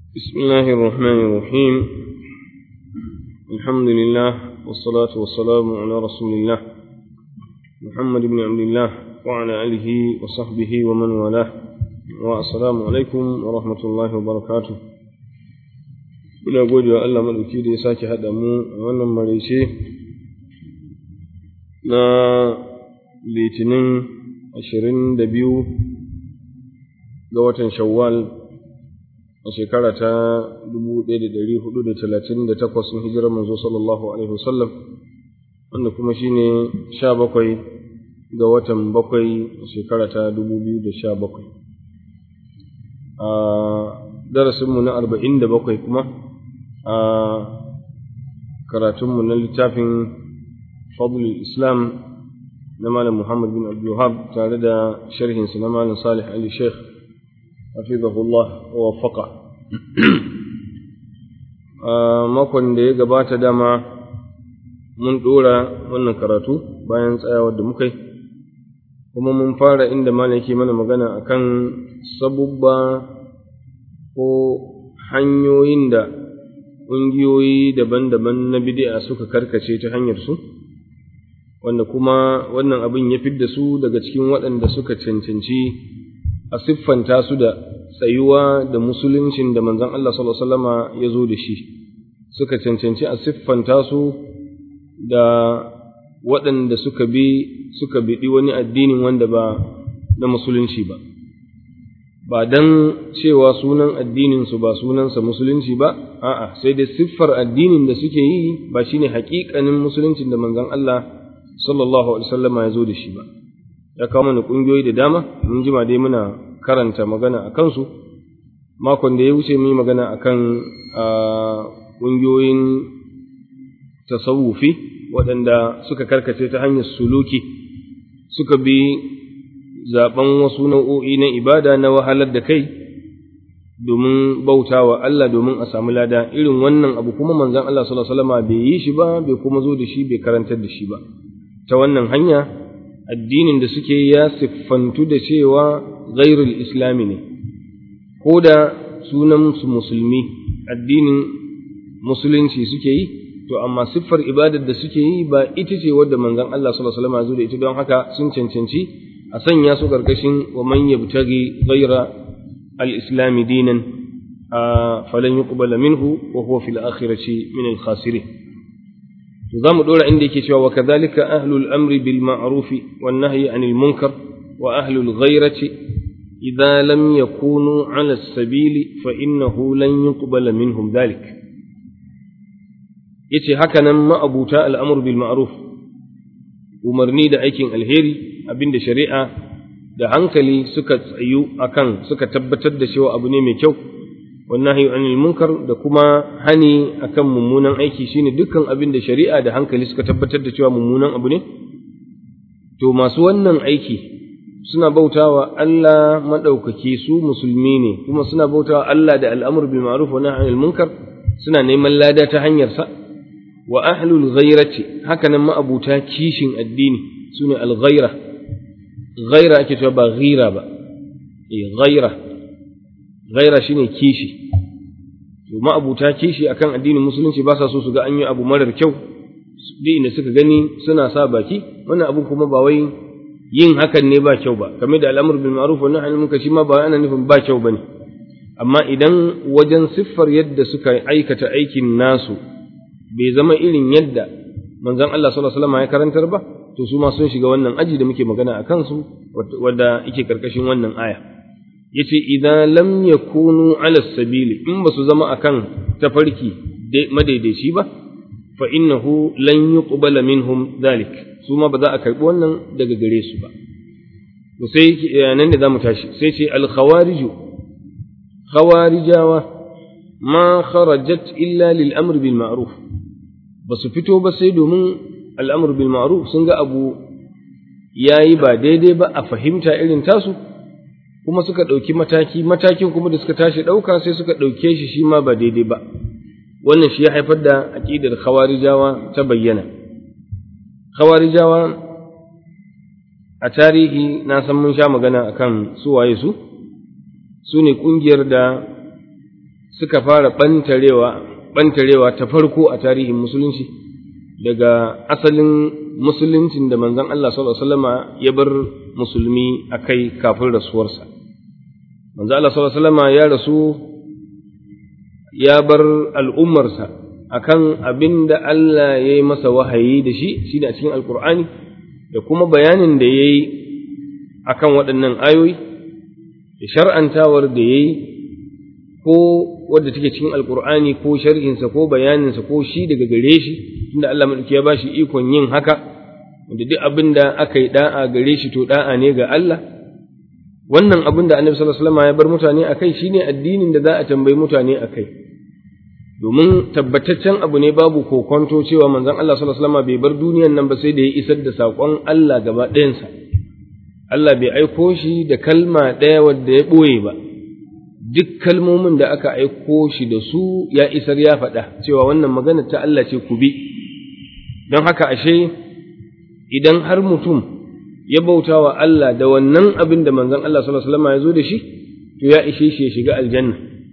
بسم الله الرحمن الرحيم الحمد لله والصلاة والسلام على رسول الله محمد بن عبد الله وعلى آله وصحبه ومن والاه والسلام عليكم ورحمة الله وبركاته Muna gode wa Allah maɗauki da ya sake haɗa mu a wannan maraice na litinin ashirin da biyu ga watan Shawwal a shekara ta dubu ɗaya da ɗari hudu da talatin da takwas na hijirar manzo sallallahu alaihi wasallam wanda kuma shine sha bakwai ga watan bakwai a shekara ta dubu biyu da sha bakwai a darasinmu na arba'in da bakwai kuma a karatunmu na littafin fadlul islam na malam muhammad bin abdulwahab tare da sharhinsa na malam salih ali sheikh hafizahullah wa wafaqa a makon da ya gabata dama mun ɗora wannan karatu bayan tsayawar da muka yi kuma mun fara inda malam yake mana magana akan sabubba ko hanyoyin da ƙungiyoyi daban-daban na bid'a suka karkace ta hanyar su wanda kuma wannan abin ya fidda su daga cikin waɗanda suka cancanci a siffanta su da tsayuwa da musuluncin da manzon Allah sallallahu alaihi wasallama ya zo da shi suka cancanci a siffanta su da waɗanda suka bi suka biɗi wani addinin wanda ba na musulunci ba ba dan cewa sunan addinin su ba sunansa musulunci ba a'a sai dai siffar addinin da suke yi ba shine haƙiƙanin musuluncin da manzon Allah sallallahu alaihi wasallama ya zo da shi ba ya kawo mana ƙungiyoyi da dama mun jima dai muna karanta magana a kansu makon da ya wuce mu yi magana a kan ƙungiyoyin tasawufi waɗanda suka karkace ta hanyar suluki suka bi zaɓen wasu nau'o'i na ibada na wahalar da kai domin bauta wa Allah domin a samu lada irin wannan abu kuma manzon Allah sallallahu alaihi wasallam bai yi shi ba bai kuma zo da shi bai karantar da shi ba ta wannan hanya addinin da suke ya siffantu da cewa ghairul islami ne ko da sunan su musulmi addinin musulunci suke yi to amma siffar ibadar da suke yi ba ita ce wadda manzon Allah sallallahu alaihi wasallam zo da ita don haka sun cancanci a sanya su karkashin wa man yabtaghi ghaira al-islam dinan falan yuqbala minhu wa huwa fil akhirati min al-khasirin to zamu dora inda yake cewa wa kadhalika ahlul amri bil ma'ruf wan nahyi anil munkar wa ahlul ghairati إذا لم يكونوا على السبيل فإنه لن يقبل منهم ذلك yace haka nan ma'abuta al'amur bil ma'ruf umarni da aikin alheri abinda shari'a da hankali suka tsayu akan suka tabbatar da cewa abu ne mai kyau wannan anil munkar da kuma hani akan mummunan aiki shine dukkan abin da shari'a da hankali suka tabbatar da cewa mummunan abu ne to masu wannan aiki suna bautawa Allah maɗaukaki su musulmi ne kuma suna bautawa Allah da al'amur bil ma'ruf wa nahy anil munkar suna neman lada ta hanyar sa wa ahlul ghairati haka nan ma'abuta kishin addini sune al ghaira ghaira ake cewa ba ghira ba eh ghaira ghaira shine kishi to ma'abuta kishi akan addinin musulunci ba sa so su ga an yi abu marar kyau duk inda suka gani suna sa baki wannan abu kuma ba wai yin hakan ne ba kyau ba kamar da al'amur bil ma'ruf wa nahy anil munkar shi ma ba ana nufin ba kyau bane amma idan wajen siffar yadda suka aikata aikin nasu bai zama irin yadda manzon Allah sallallahu alaihi wasallam ya karantar ba to su ma sun shiga wannan aji da muke magana a kansu wadda yake karkashin wannan aya yace idan lam yakunu ala sabili in ba su zama akan tafarki madaidaici ba fa innahu lan yuqbala minhum dhalik su ma ba za a karɓi wannan daga gare su ba to sai nan da zamu tashi sai ce al khawariju khawarijawa ma kharajat illa lil amr bil ma'ruf ba su fito ba sai domin al amr bil ma'ruf sun ga abu yayi ba daidai ba a fahimta irin tasu kuma suka ɗauki mataki matakin kuma da suka tashi ɗauka sai suka ɗauke shi shi ma ba daidai ba wannan shi ya haifar da aƙidar khawarijawa ta bayyana khawarijawa a tarihi na san mun sha magana akan su waye su su ne ƙungiyar da suka fara ɓantarewa ɓantarewa ta farko a tarihin musulunci daga asalin musuluncin da manzon Allah sallallahu alaihi wasallama ya bar musulmi a kai kafin rasuwarsa manzon Allah sallallahu alaihi wasallama ya rasu ya bar al'ummarsa akan abin da Allah ya yi masa wahayi da shi shi a cikin alkur'ani da kuma bayanin da ya yi akan waɗannan ayoyi da shar'antawar da ya yi ko wadda take cikin alkur'ani ko sharhinsa ko bayaninsa ko shi daga gare shi tunda Allah madauki ya bashi ikon yin haka wanda duk abin da aka yi da'a gare shi to da'a ne ga Allah wannan abin da Annabi sallallahu alaihi wasallam ya bar mutane akai shine addinin da za a tambayi mutane akai domin tabbataccen abu ne babu kokonto cewa manzon Allah sallallahu alaihi wasallam bai bar duniyan nan ba sai da ya isar da saƙon Allah gaba ɗayansa Allah bai aiko shi da kalma ɗaya wadda ya ɓoye ba duk kalmomin da aka aiko shi da su ya isar ya faɗa cewa wannan magana ta Allah ce ku bi don haka ashe idan har mutum ya bauta wa Allah da wannan abin da manzon Allah sallallahu alaihi wasallam ya zo da shi to ya ishe shi ya shiga aljanna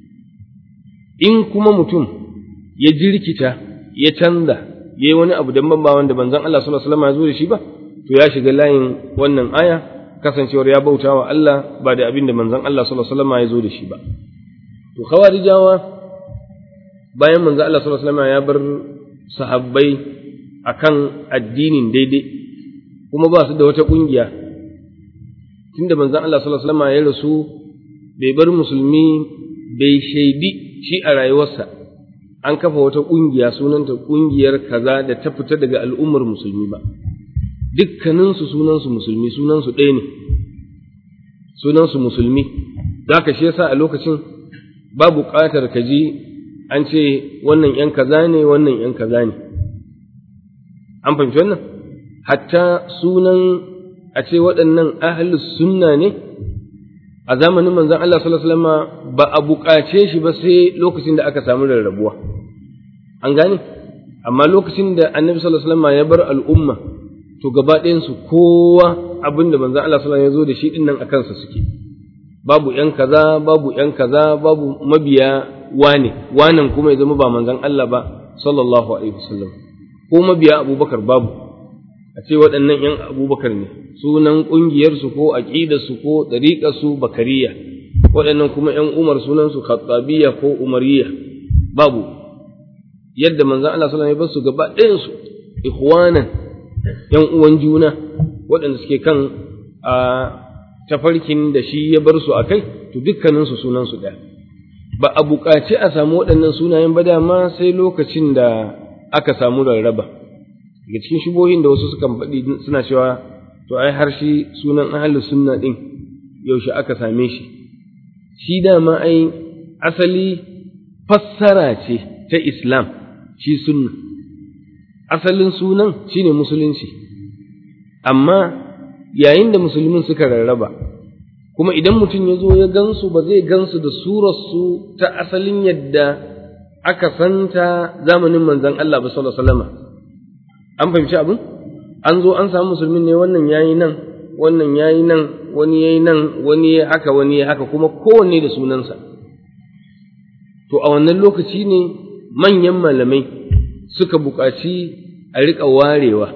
in kuma mutum ya jirkita ya canza ya yi wani abu da ba wanda manzon Allah sallallahu alaihi wasallam ya zo da shi ba to ya shiga layin wannan aya kasancewar ya bauta wa Allah ba da abin da manzon Allah sallallahu alaihi wasallam ya zo da shi ba to khawarijawa bayan manzon Allah sallallahu alaihi wasallam ya bar sahabbai akan addinin daidai kuma ba su da wata kungiya tunda manzon Allah sallallahu alaihi wasallam ya rasu bai bar musulmi bai shaidi shi a rayuwarsa an kafa wata kungiya sunanta kungiyar kaza da ta fita daga al'ummar musulmi ba dukkaninsu sunansu musulmi sunansu ɗaya ne sunansu musulmi za ka shi yasa a lokacin ba buƙatar ka ji an ce wannan ‘yan kaza ne wannan ‘yan kaza ne an fahimci wannan hatta sunan a ce waɗannan ahlus sunna ne a zamanin manzon Allah sallallahu alaihi wasallam ba a buƙace shi ba sai lokacin da aka samu rarrabuwa an gane amma lokacin da annabi sallallahu alaihi wasallam ya bar al'umma to gaba ɗayansu kowa abin da manzon Allah sallallahu alaihi wasallam ya zo da shi din nan akan sa suke babu ƴan kaza babu ƴan kaza babu mabiya wane wanan kuma ya zama ba manzon Allah ba sallallahu alaihi wasallam ko mabiya Abubakar babu a ce waɗannan ƴan Abubakar ne sunan ƙungiyarsu ko aƙidarsu ko ɗariƙarsu bakariya waɗannan kuma ƴan Umar sunansu khattabiyya ko umariyya babu yadda manzon Allah sallallahu alaihi wasallam ya bar su gaba ɗayansu ikhwanan ‘yan uwan juna waɗanda suke kan a tafarkin da shi ya bar su a kai, to dukkaninsu sunansu ɗaya. Ba a buƙaci a samu waɗannan sunayen ba dama sai lokacin da aka samu rarraba. Daga cikin shubohin da wasu sukan faɗi suna cewa, to ai har shi sunan ahalu sunna ɗin yaushe aka same shi. Shi dama ai asali fassara ce ta Islam, shi sunna. asalin sunan shine musulunci amma yayin da musulmin suka rarraba kuma idan mutum ya zo ya gansu ba zai gansu da surarsu ta asalin yadda aka santa zamanin manzon Allah ba sallallahu alaihi wasallam an fahimci abin an zo an samu musulmin ne wannan yayi nan wannan yayi nan wani yayi nan wani yayi haka wani yayi haka kuma kowanne da sunansa to a wannan lokaci ne manyan malamai suka buƙaci a riƙa warewa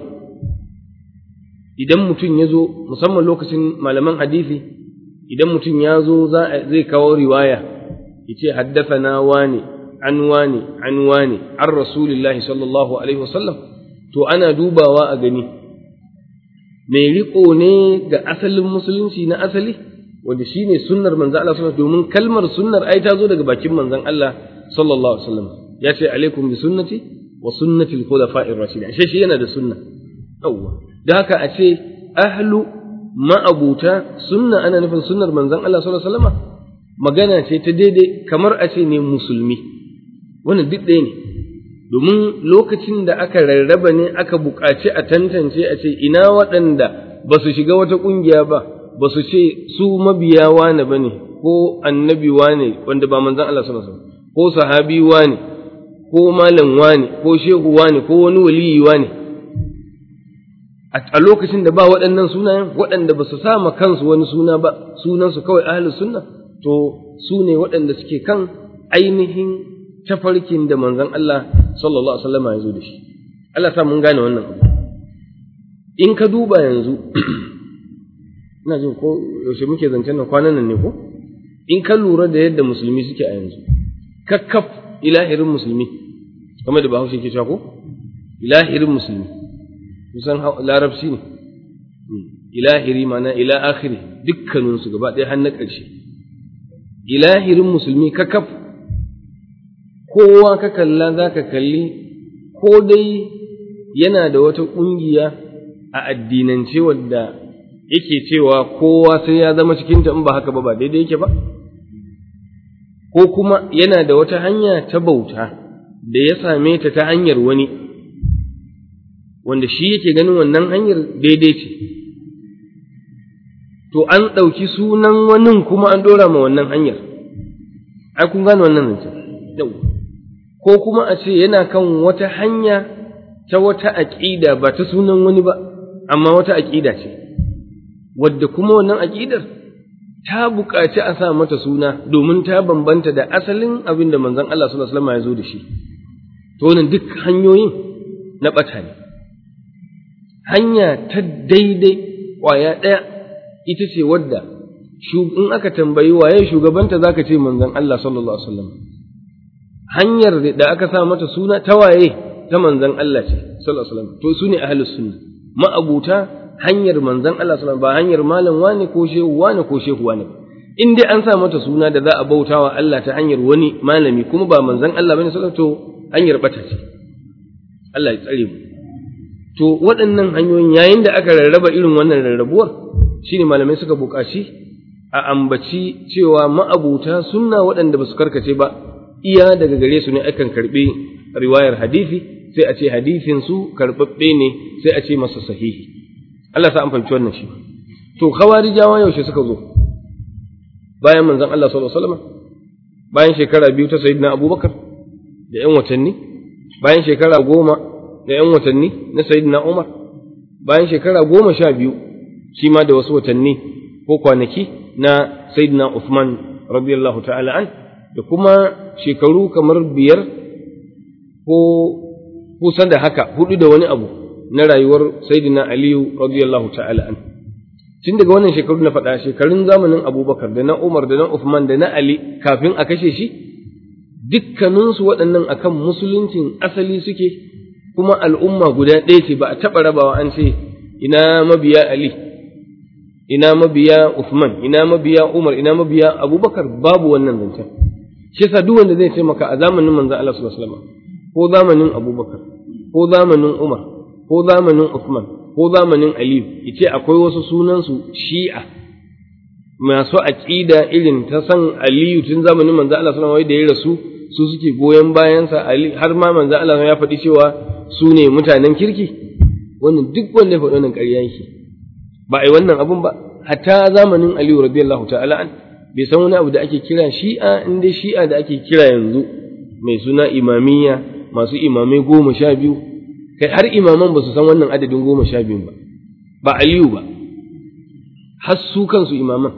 idan mutum ya zo musamman lokacin malaman hadisi idan mutum ya zo zai kawo riwaya ya ce haddafana wane an wane an wane an rasulillahi sallallahu alaihi wasallam to ana dubawa a gani mai riƙo ne ga asalin musulunci na asali wanda shine sunnar manzon Allah sallallahu domin kalmar sunnar ai ta zo daga bakin manzon Allah sallallahu alaihi wasallam ya ce alaikum bi sunnati wa sunnati al-khulafa'ir rashidin ashe shi yana da sunna yawwa da haka a ce ahlu ma'abuta sunna ana nufin sunnar manzon Allah sallallahu alaihi wasallam magana ce ta daidai kamar a ce ne musulmi wannan duk ɗaya ne domin lokacin da aka rarraba ne aka buƙaci a tantance a ce ina waɗanda ba su shiga wata ƙungiya ba ba su ce su mabiya wane ba ne ko annabi wane wanda ba manzon Allah sallallahu alaihi wasallam ko sahabi wane ko malam wane ko shehu wane ko wani waliyi wane a lokacin da ba waɗannan sunayen waɗanda ba su sama kansu wani suna ba sunansu kawai ahlus sunna to su ne waɗanda suke kan ainihin tafarkin da manzon Allah sallallahu alaihi wasallam ya zo da shi Allah sa mun gane wannan abu in ka duba yanzu ina jin ko yaushe muke zancen nan kwanan nan ne ko in ka lura da yadda musulmi suke a yanzu kakkaf ilahirin musulmi kamar da bahaushe ke cewa ko ilahirin musulmi kusan larabci ne ilahiri mana ila akhiri dukkaninsu gaba ɗaya har na ƙarshe ilahirin musulmi kakaf kowa ka kalla za ka kalli ko dai yana da wata ƙungiya a addinance wadda yake cewa kowa sai ya zama cikinta in ba haka ba ba daidai yake ba ko kuma yana da wata hanya ta bauta da ya same ta ta hanyar wani wanda shi yake ganin wannan hanyar daidai ce to an ɗauki sunan wani kuma an ɗora ma wannan hanyar ai kun gane wannan zancen yau ko kuma a ce yana kan wata hanya ta wata aƙida ba ta sunan wani ba amma wata aƙida ce wadda kuma wannan aƙidar ta buƙaci a sa mata suna domin ta bambanta da asalin abin da manzon Allah sallallahu alaihi wasallam ya zo da shi to wannan duk hanyoyin na ɓata ne hanya ta daidai ƙwaya ɗaya ita ce wadda in aka tambayi waye shugabanta zaka ce manzon Allah sallallahu alaihi wasallam hanyar da aka sa mata suna ta waye ta manzon Allah ce sallallahu alaihi wasallam to sune ahlus sunna ma'abuta hanyar manzon Allah sallallahu ba hanyar malam wani ko shehu wani ko shehu wani in dai an sa mata suna da za a bautawa Allah ta hanyar wani malami kuma ba manzon Allah bane sallallahu to hanyar bata ce Allah ya tsare mu to waɗannan hanyoyin yayin da aka rarraba irin wannan rarrabuwar shine malamai suka buƙaci a ambaci cewa ma'abuta sunna waɗanda ba su karkace ba iya daga gare su ne akan karɓi riwayar hadisi sai a ce hadisin su karɓaɓɓe ne sai a ce masa sahihi Allah sa an fahimci wannan shi to khawarijawa yaushe suka zo bayan manzon Allah sallallahu alaihi wasallam bayan shekara biyu ta sayyidina Abubakar da ƴan watanni bayan shekara goma da ƴan watanni na sayyidina Umar bayan shekara goma sha biyu shi ma da wasu watanni ko kwanaki na sayyidina Uthman radiyallahu ta'ala an da kuma shekaru kamar biyar ko kusan da haka hudu da wani abu na rayuwar sayyidina Aliyu radiyallahu ta'ala an tun daga wannan shekaru na faɗa shekarun zamanin Abubakar da na Umar da na Uthman da na Ali kafin a kashe shi dukkaninsu waɗannan akan musuluncin asali suke kuma al'umma guda ɗaya ce ba a taɓa rabawa an ce ina mabiya Ali ina mabiya Uthman ina mabiya Umar ina mabiya Abubakar babu wannan zancen shi yasa duk wanda zai ce maka a zamanin manzo Allah sallallahu alaihi wasallam ko zamanin Abubakar ko zamanin Umar ko zamanin Uthman ko zamanin Ali yace akwai wasu sunan su Shi'a masu aqida irin ta san Aliyu tun zamanin manzo Allah sallallahu alaihi wasallam da ya rasu su suke goyon bayansa Ali har ma manzo Allah ya faɗi cewa su ne mutanen kirki wannan duk wanda ya faɗi wannan ƙarya yake ba a yi wannan abun ba hatta zamanin Aliyu radiyallahu ta'ala an bai san wani abu da ake kira shi'a in dai shi'a da ake kira yanzu mai suna imamiyya masu imamai goma sha biyu kai har imaman ba su san wannan adadin goma sha biyu ba ba Aliyu ba har su kansu imaman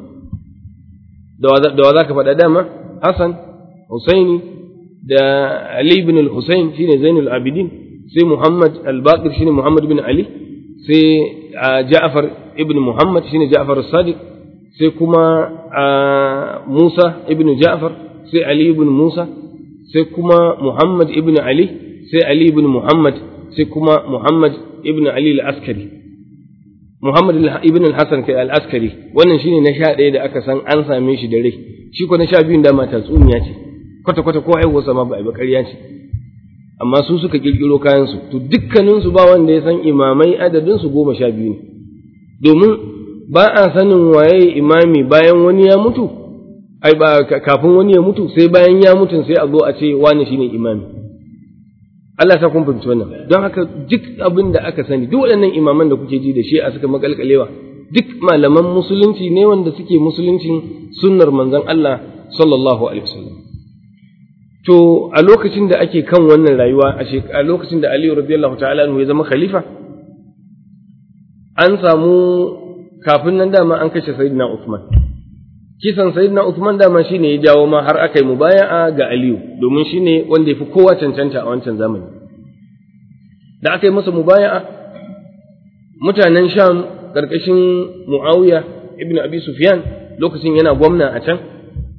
da wa za ka faɗa dama Hassan Husaini da Ali ibn al-Husain shine Zainul Abidin sai Muhammad al-Baqir shine Muhammad bin Ali sai Ja'far ibn Muhammad shine Ja'far as-Sadiq sai kuma Musa ibn Ja'far sai Ali ibn Musa sai kuma Muhammad ibn Ali sai Ali ibn Muhammad sai kuma Muhammad ibn Ali al-Askari Muhammad ibn al-Hasan kai al-Askari wannan shine na sha ɗaya da aka san an same shi da rai shi ko na sha biyun da mata tsuniya ce kwata kwata ko haihuwarsa ma ba a yi ba ƙarya ce amma su suka kirkiro kayansu to dukkaninsu ba wanda ya san imamai adadinsu goma sha biyu ne domin ba a sanin waye imami bayan wani ya mutu ai ba kafin wani ya mutu sai bayan ya mutu sai a zo a ce wani shine imami Allah ta kun fahimci wannan don haka duk abin da aka sani duk waɗannan imaman da kuke ji da shi a suka makalkalewa duk malaman musulunci ne wanda suke musuluncin sunnar manzon Allah sallallahu alaihi wasallam To, a lokacin da ake kan wannan rayuwa, a lokacin da Aliyu radiyallahu ta'ala ya zama khalifa, an samu kafin nan dama an kashe Sayyidina Uthman. kisan sayyidina Uthman dama shine ya jawo ma har aka yi mubaya'a ga Aliyu domin shine wanda ya fi kowa cancanta a wancan zamani da aka yi masa mubaya'a mutanen Sham karkashin Muawiya ibn Abi Sufyan lokacin yana gwamna a can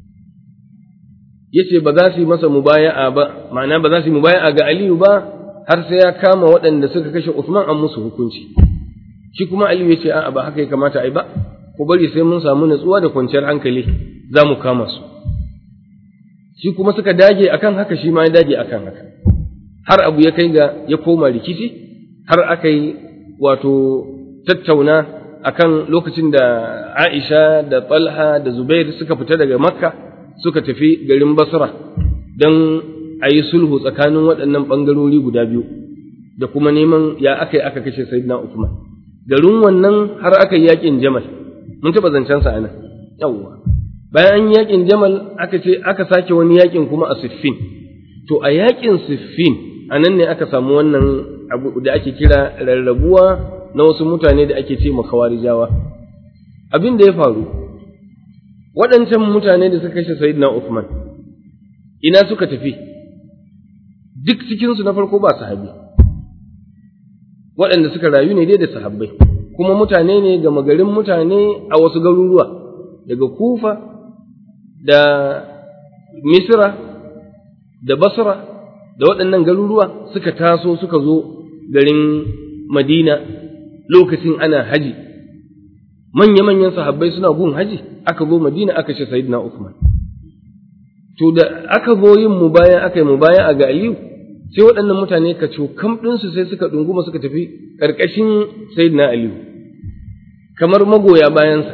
yace ba za su yi masa mubaya'a ba ma'ana ba za su yi mubaya'a ga Aliyu ba har sai ya kama waɗanda suka kashe Uthman an musu hukunci shi kuma Aliyu yace a'a ba haka ya kamata ai ba ku bari sai mun samu natsuwa da kwanciyar hankali za mu kama su shi kuma suka dage akan haka shi ma ya dage akan haka har abu ya kai ga ya koma rikici har aka yi wato tattauna akan lokacin da Aisha da Talha da Zubair suka fita daga Makka suka tafi garin Basra don a yi sulhu tsakanin waɗannan ɓangarori guda biyu da kuma neman ya aka yi aka kashe Sayyidina Uthman garin wannan har aka yi yaƙin Jamal mun taɓa zancen sa anan yawwa bayan an yaƙin Jamal aka ce aka sake wani yaƙin kuma a Siffin to a yaƙin Siffin anan ne aka samu wannan abu da ake kira rarrabuwa na wasu mutane da ake ce makawarijawa abin da ya faru waɗancan mutane da suka kashe Sayyidina Uthman ina suka tafi duk cikinsu na farko ba sahabi waɗanda suka rayu ne dai da sahabbai kuma mutane ne ga magarin mutane a wasu garuruwa daga kufa da misra da basra da waɗannan garuruwa suka taso suka zo garin madina lokacin ana haji manya-manyan sahabbai suna gun haji aka zo madina aka ce sayyidina Uthman to da aka zo yin mubaya aka yi mubaya a ga Aliyu sai waɗannan mutane ka kam ɗinsu sai suka ɗunguma suka tafi ƙarƙashin sayyidina Aliyu kamar magoya bayansa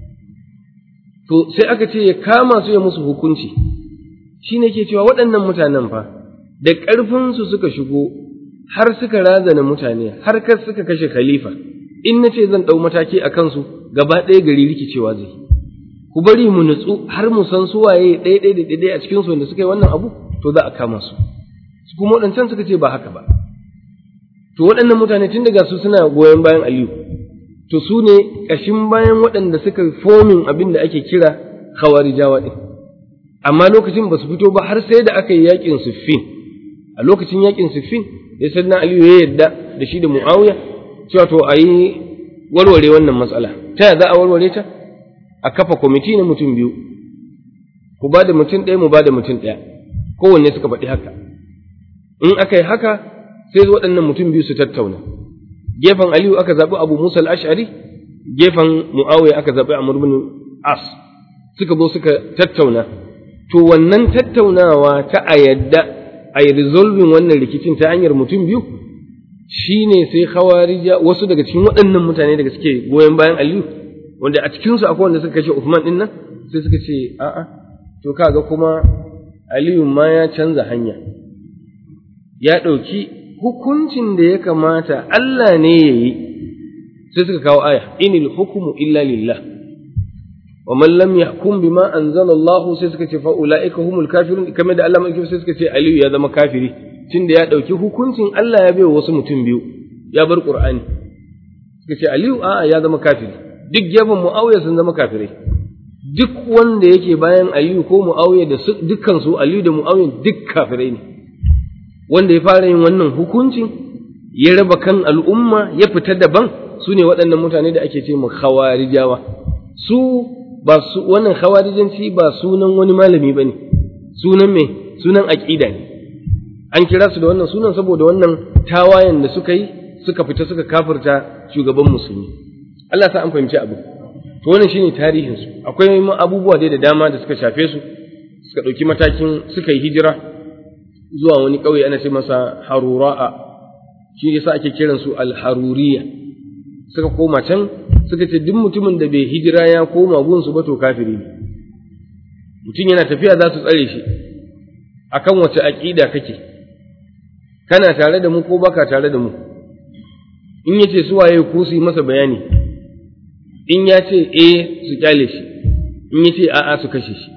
to sai aka ce ya kama su ya musu hukunci shi ne ke cewa waɗannan mutanen fa da ƙarfinsu suka shigo har suka razana mutane har kar suka kashe khalifa in na ce zan ɗau mataki a kansu gaba ɗaya gari rikicewa zai ku bari mu nutsu har mu san su waye ɗaya ɗaya da ɗaya a cikin su wanda suka yi wannan abu to za a kama su su kuma waɗancan suka ce ba haka ba to waɗannan mutane tun daga su suna goyon bayan Aliyu to su ne ƙashin bayan waɗanda suka fomin abin da ake kira khawarijawa ɗin amma lokacin ba su fito ba har sai da aka yi yaƙin siffin a lokacin yaƙin siffin ya sanna Aliyu ya yarda da shi da Muawiya cewa to a yi warware wannan matsala ta yaya za a warware ta a kafa kwamiti na mutum biyu ku ba da mutum ɗaya mu ba da mutum ɗaya kowanne suka faɗi haka in aka yi haka sai waɗannan mutum biyu su tattauna gefen aliyu aka zaɓi abu musa al-ash'ari gefen mu'awiya aka zaɓi amr bin as suka zo suka tattauna to wannan tattaunawa ta a yadda a yi resolving wannan rikicin ta hanyar mutum biyu shine sai khawarija wasu daga cikin waɗannan mutane daga suke goyon bayan aliyu wanda a cikinsu akwai wanda suka kashe Uthman din nan sai suka ce a'a to kaga kuma Aliyu ma ya canza hanya ya ɗauki hukuncin da ya kamata Allah ne ya yi sai suka kawo aya inil hukumu illa lillah wa man lam yahkum bima anzala Allah sai suka ce fa ulaika humul kafirun kamar da Allah mai sai suka ce Aliyu ya zama kafiri tunda ya ɗauki hukuncin Allah ya bai wasu mutum biyu ya bar Qur'ani suka ce Aliyu a'a ya zama kafiri duk gefen Muawiya sun zama kafirai duk wanda yake bayan Aliyu ko Muawiya da dukkan su Aliyu da Muawiya duk kafirai ne wanda ya fara yin wannan hukuncin ya raba kan al'umma ya fita daban su ne waɗannan mutane da ake ce mu khawarijawa su ba su wannan khawarijanci ba sunan wani malami bane sunan me sunan aqida ne an kira su da wannan sunan saboda wannan tawayen da suka yi suka fita suka kafirta shugaban musulmi Allah sa an fahimci abu to wannan shine tarihin su akwai abubuwa dai da dama da suka shafe su suka ɗauki matakin suka yi hijira zuwa wani ƙauye ana ce masa harura'a shi yasa ake kiran su al-haruriya suka koma can suka ce duk mutumin da bai hijira ya koma gun su ba to kafiri ne mutum yana tafiya za su tsare shi akan wace aqida kake kana tare da mu ko baka tare da mu in yace su waye ku su yi masa bayani in ya ce eh su kyale shi in ya ce a'a su kashe shi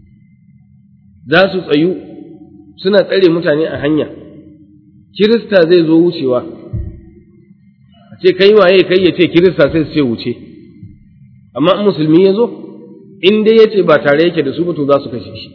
za su tsayu suna tsare mutane a hanya kirista zai zo wucewa a ce kai waye kai ya ce kirista sai su ce wuce amma in musulmi ya zo in dai yace ba tare yake da su ba to za su kashe shi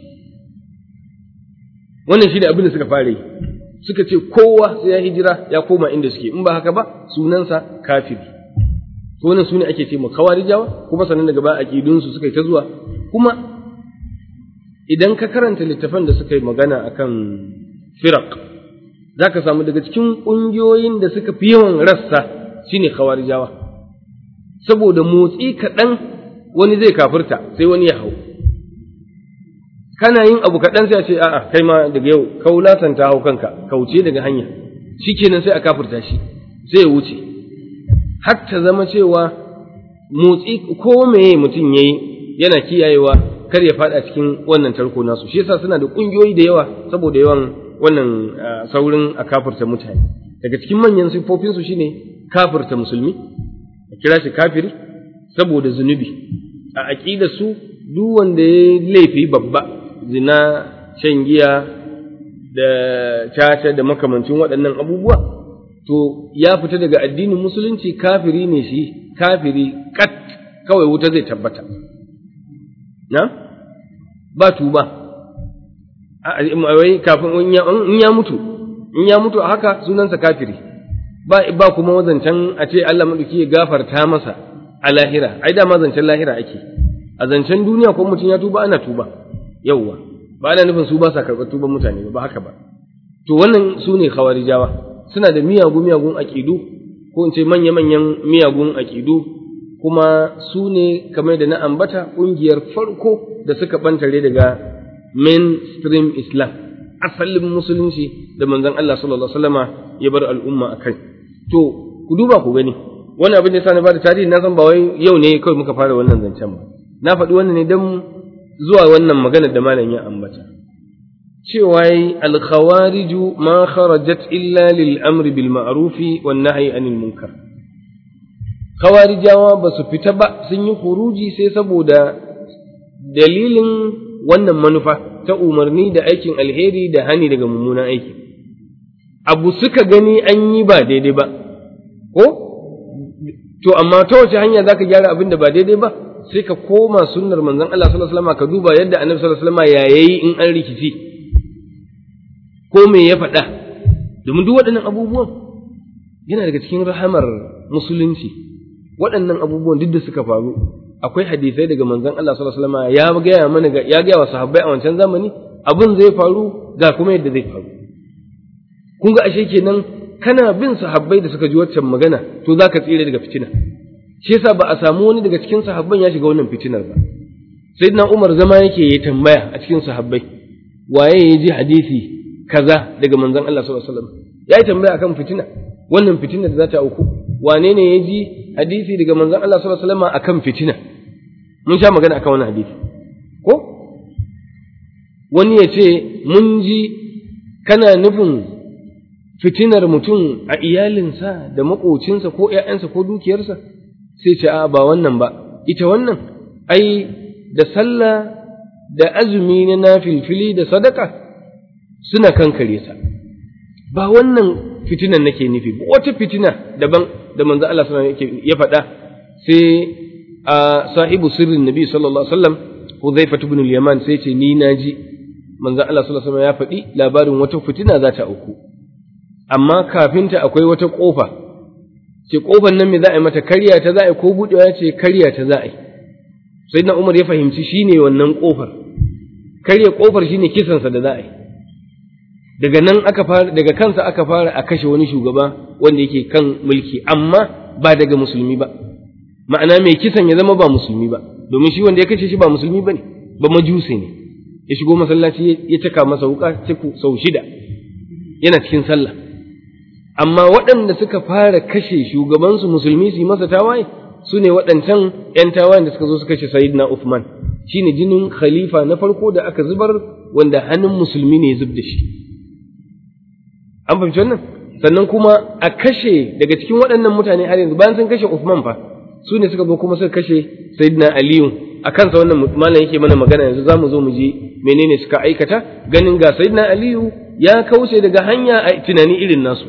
wannan shi ne abin da suka fara yi suka ce kowa sai ya hijira ya koma inda suke in ba haka ba sunansa kafiri to wannan sune ake ce mu kawarijawa kuma sannan daga ba aqidunsu suka yi ta zuwa kuma idan ka karanta littafan da suka yi magana akan firaq zaka samu daga cikin ƙungiyoyin da suka fi yawan rassa shine kawarijawa saboda motsi kaɗan wani zai kafirta sai wani ya hau kana yin abu kaɗan sai a ce a'a kai ma daga yau kaulatan ta hau kanka kauce daga hanya shikenan sai a kafirta shi sai ya wuce har ta zama cewa motsi ko meye mutum yayi yana kiyayewa kar ya faɗa cikin wannan tarko nasu shi yasa suna da ƙungiyoyi da yawa saboda yawan wannan saurin a kafirta mutane daga cikin manyan siffofinsu shine kafirta musulmi a kira shi kafiri saboda zunubi a aƙida su duk wanda ya laifi babba zina shan giya da caca da makamancin waɗannan abubuwa to ya fita daga addinin musulunci kafiri ne shi kafiri kat kawai wuta zai tabbata na ba tuba wai kafin in ya mutu in ya mutu a haka sunansa kafiri ba ba kuma wazancan a ce Allah madauki ya gafarta masa a lahira ai da zancen lahira ake a zancen duniya ko mutum ya tuba ana tuba yawwa ba ana nufin su ba sa karɓar tuban mutane ba haka ba to wannan su ne khawarijawa suna da miyagun miyagun aƙidu ko in ce manya manyan miyagun aƙidu kuma su ne kamar da na ambata ƙungiyar farko da suka bantare daga mainstream islam asalin musulunci da manzon Allah sallallahu alaihi wasallama ya bar al'umma akai to ku duba ku gani wani abin da sani ba da tarihi na san ba wai yau ne kawai muka fara wannan zancen ba na faɗi wannan ne don zuwa wannan maganar da malam ya ambata cewa yi alkhawariju ma kharajat illa lil amri bil ma'rufi wan nahyi anil munkar khawarijawa ba su fita ba sun yi huruji sai saboda dalilin wannan manufa ta umarni da aikin alheri da hani daga mummunan aiki abu suka gani an yi ba daidai ba ko to amma ta wace hanya zaka gyara abin da ba daidai ba sai ka koma sunnar manzon Allah sallallahu alaihi wasallam ka duba yadda annabi sallallahu alaihi wasallam ya yayi in an rikici ko me ya faɗa domin duk waɗannan abubuwan yana daga cikin rahamar musulunci waɗannan abubuwan duk da suka faru akwai hadisai daga manzon Allah sallallahu alaihi wasallam ya gaya mana ya gaya wa sahabbai a wancan zamani abin zai faru ga kuma yadda zai faru kun ga ashe kenan kana bin sahabbai da suka ji waccan magana to zaka tsira daga fitina shi yasa ba a samu wani daga cikin sahabban ya shiga wannan fitinar ba sayyidina Umar zama yake yi tambaya a cikin sahabbai waye ya ji hadisi kaza daga manzon Allah sallallahu alaihi wasallam ya yi tambaya akan fitina wannan fitina da za ta auku wane ne ya ji hadisi daga manzon Allah sallallahu alaihi wasallam akan fitina mun sha magana akan wannan hadisi ko wani ya ce mun ji kana nufin fitinar mutum a iyalinsa da maƙocinsa ko ‘ya'yansa ko dukiyarsa sai ce a ba wannan ba ita wannan ai da sallah da azumi na nafilfili da sadaka suna kankare sa ba wannan fitinan nake nufi wata fitina daban da manzo Allah sallallahu alaihi ya faɗa sai a sahibu sirrin nabi sallallahu alaihi wasallam Hudhaifa ibn al-Yaman sai ce ni naji manzo Allah sallallahu alaihi wasallam ya faɗi labarin wata fitina za ta auku amma kafinta akwai wata ƙofa ce ƙofar nan me za a yi mata karya ta za a yi ko buɗewa ce karya ta za a yi sai na umar ya fahimci shi ne wannan ƙofar karya ƙofar shi ne kisansa da za a yi daga nan aka fara daga kansa aka fara a kashe wani shugaba wanda yake kan mulki amma ba daga musulmi ba ma'ana mai kisan ya zama ba musulmi ba domin shi wanda ya kashe shi ba musulmi ba ne ba majuse ne ya shigo masallaci ya caka masa wuka sau shida yana cikin sallah amma waɗanda suka fara kashe shugabansu musulmi su yi masa tawaye su ne waɗancan ‘yan tawayen da suka zo su kashe Sayyidina Uthman shi ne jinin khalifa na farko da aka zubar wanda hannun musulmi ne zub da shi. An fahimci wannan? Sannan kuma a kashe daga cikin waɗannan mutane har yanzu bayan sun kashe Uthman fa su ne suka zo kuma suka kashe Sayyidina Aliyu a kansa wannan malam yake mana magana yanzu za mu zo mu ji menene suka aikata ganin ga Sayyidina Aliyu ya kauce daga hanya a tunani irin nasu.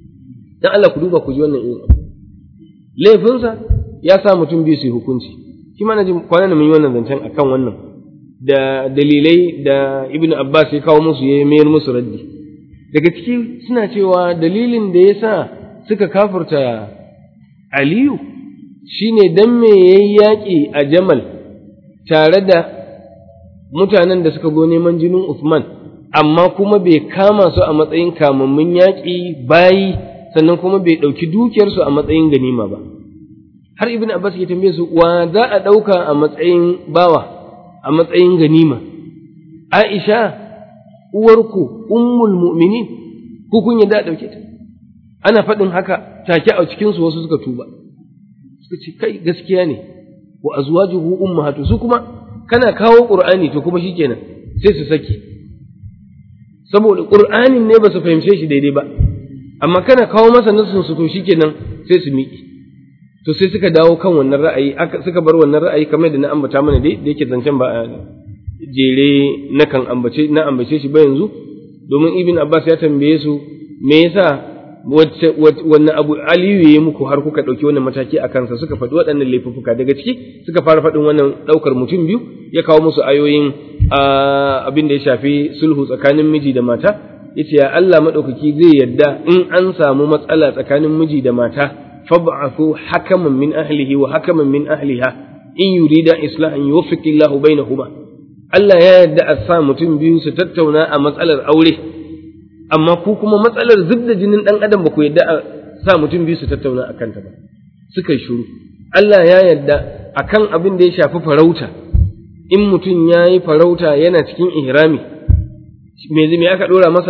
dan Allah ku duba ku ji wannan irin abu laifinsa ya sa mutum biyu su hukunci shi ma na ji kwanan mun yi wannan zancen akan wannan da dalilai da ibn abbas ya kawo musu ya mayar musu raddi daga ciki suna cewa dalilin da ya sa suka kafurta aliyu shine dan me yayi yaƙi a jamal tare da mutanen da suka zo neman jinin Uthman amma kuma bai kama su a matsayin kamammun yaƙi bayi sannan kuma bai ɗauki dukiyarsu a matsayin ganima ba har ibn abbas ya tambaye su wa za a ɗauka a matsayin bawa a matsayin ganima aisha uwarku ummul mu'minin ku kun yadda a ɗauke ta ana faɗin haka take a cikinsu wasu suka tuba suka ce kai gaskiya ne wa azwajuhu ummahatu su kuma kana kawo qur'ani to kuma shikenan sai su saki saboda qur'anin ne ba su fahimce shi daidai ba amma kana kawo masa nasin su to shikenan sai su miƙe to sai suka dawo kan wannan ra'ayi aka suka bar wannan ra'ayi kamar da na ambata mana dai da yake zancen ba jere na kan ambace na ambace shi ba yanzu domin ibn abbas ya tambaye su me yasa wannan abu aliyu ya yi muku har kuka ɗauki wannan mataki a kansa suka faɗi waɗannan laifuffuka daga ciki suka fara faɗin wannan ɗaukar mutum biyu ya kawo musu ayoyin abin da ya shafi sulhu tsakanin miji da mata yace ya Allah maɗaukaki zai yadda in an samu matsala tsakanin miji da mata fab'athu hakaman min ahlihi wa hakaman min ahliha in yurida islahan yuwaffiqillahu bainahuma Allah ya yadda a sa mutum biyu su tattauna a matsalar aure amma ku kuma matsalar zub da jinin ɗan adam ba ku yadda a sa mutum biyu su tattauna a kanta ba suka yi shuru Allah ya yadda a kan abin da ya shafi farauta in mutum ya yi farauta yana cikin ihrami me me aka ɗora masa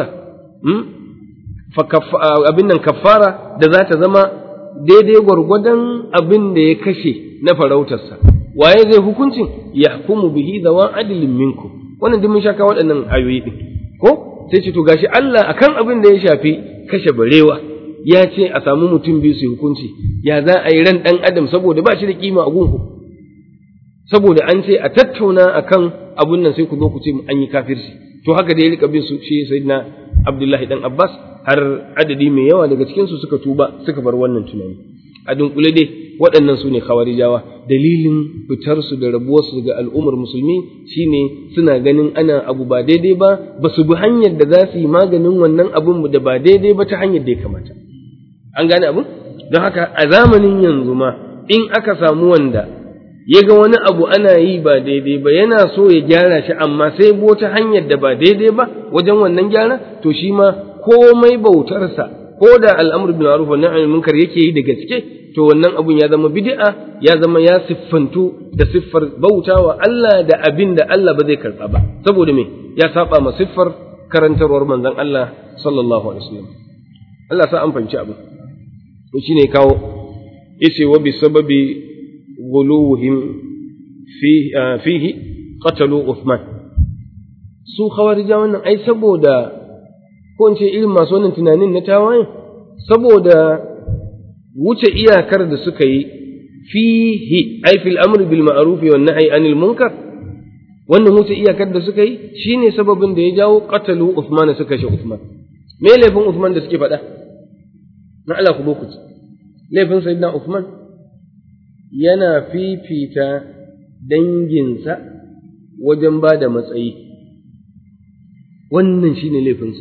abin nan kafara da za ta zama daidai gwargwadon abin da ya kashe na farautarsa waye zai hukuncin yahkumu bihi zawan adilin minkum wannan duk mun shaka waɗannan ayoyi ɗin ko sai ce to gashi Allah akan abin da ya shafi kashe barewa ya ce a samu mutum biyu su hukunci ya za a yi ran ɗan adam saboda ba shi da kima a gunku saboda an ce a tattauna akan abun nan sai ku zo ku ce an yi kafirci to haka da ya rika bin su shi sayyidina Abdullahi dan Abbas har adadi mai yawa daga cikin su suka tuba suka bar wannan tunani a dunkule dai waɗannan su ne khawarijawa dalilin fitar su da rabuwar su daga al'ummar musulmi shine suna ganin ana abu ba daidai ba ba su bi hanyar da za su yi maganin wannan abun da ba daidai ba ta hanyar da ya kamata an gane abun don haka a zamanin yanzu ma in aka samu wanda ya ga wani abu ana yi ba daidai ba yana so ya gyara shi amma sai bo ta hanyar da ba daidai ba wajen wannan gyara to shi ma komai bautarsa ko da al'amur bin ma'ruf wa nahy munkar yake yi da gaske to wannan abun ya zama bid'a ya zama ya siffantu da siffar bautawa Allah da abin da Allah ba zai karɓa ba saboda me ya saba ma siffar karantarwar manzon Allah sallallahu alaihi wasallam Allah sa an fahimci abin to shine kawo yace wa bi sababi ghuluhum fi fihi qatalu Uthman su khawarija wannan ai saboda ko in ce irin masu wannan tunanin na tawaye saboda wuce iyakar da suka yi fihi ai fil amr bil ma'ruf wa nahy anil munkar wannan wuce iyakar da suka yi shine sababin da ya jawo qatalu Uthman suka shi Uthman me laifin Uthman da suke faɗa na Allah ku lokaci laifin sayyidina Uthman yana fifita danginsa wajen ba da matsayi wannan shine laifinsa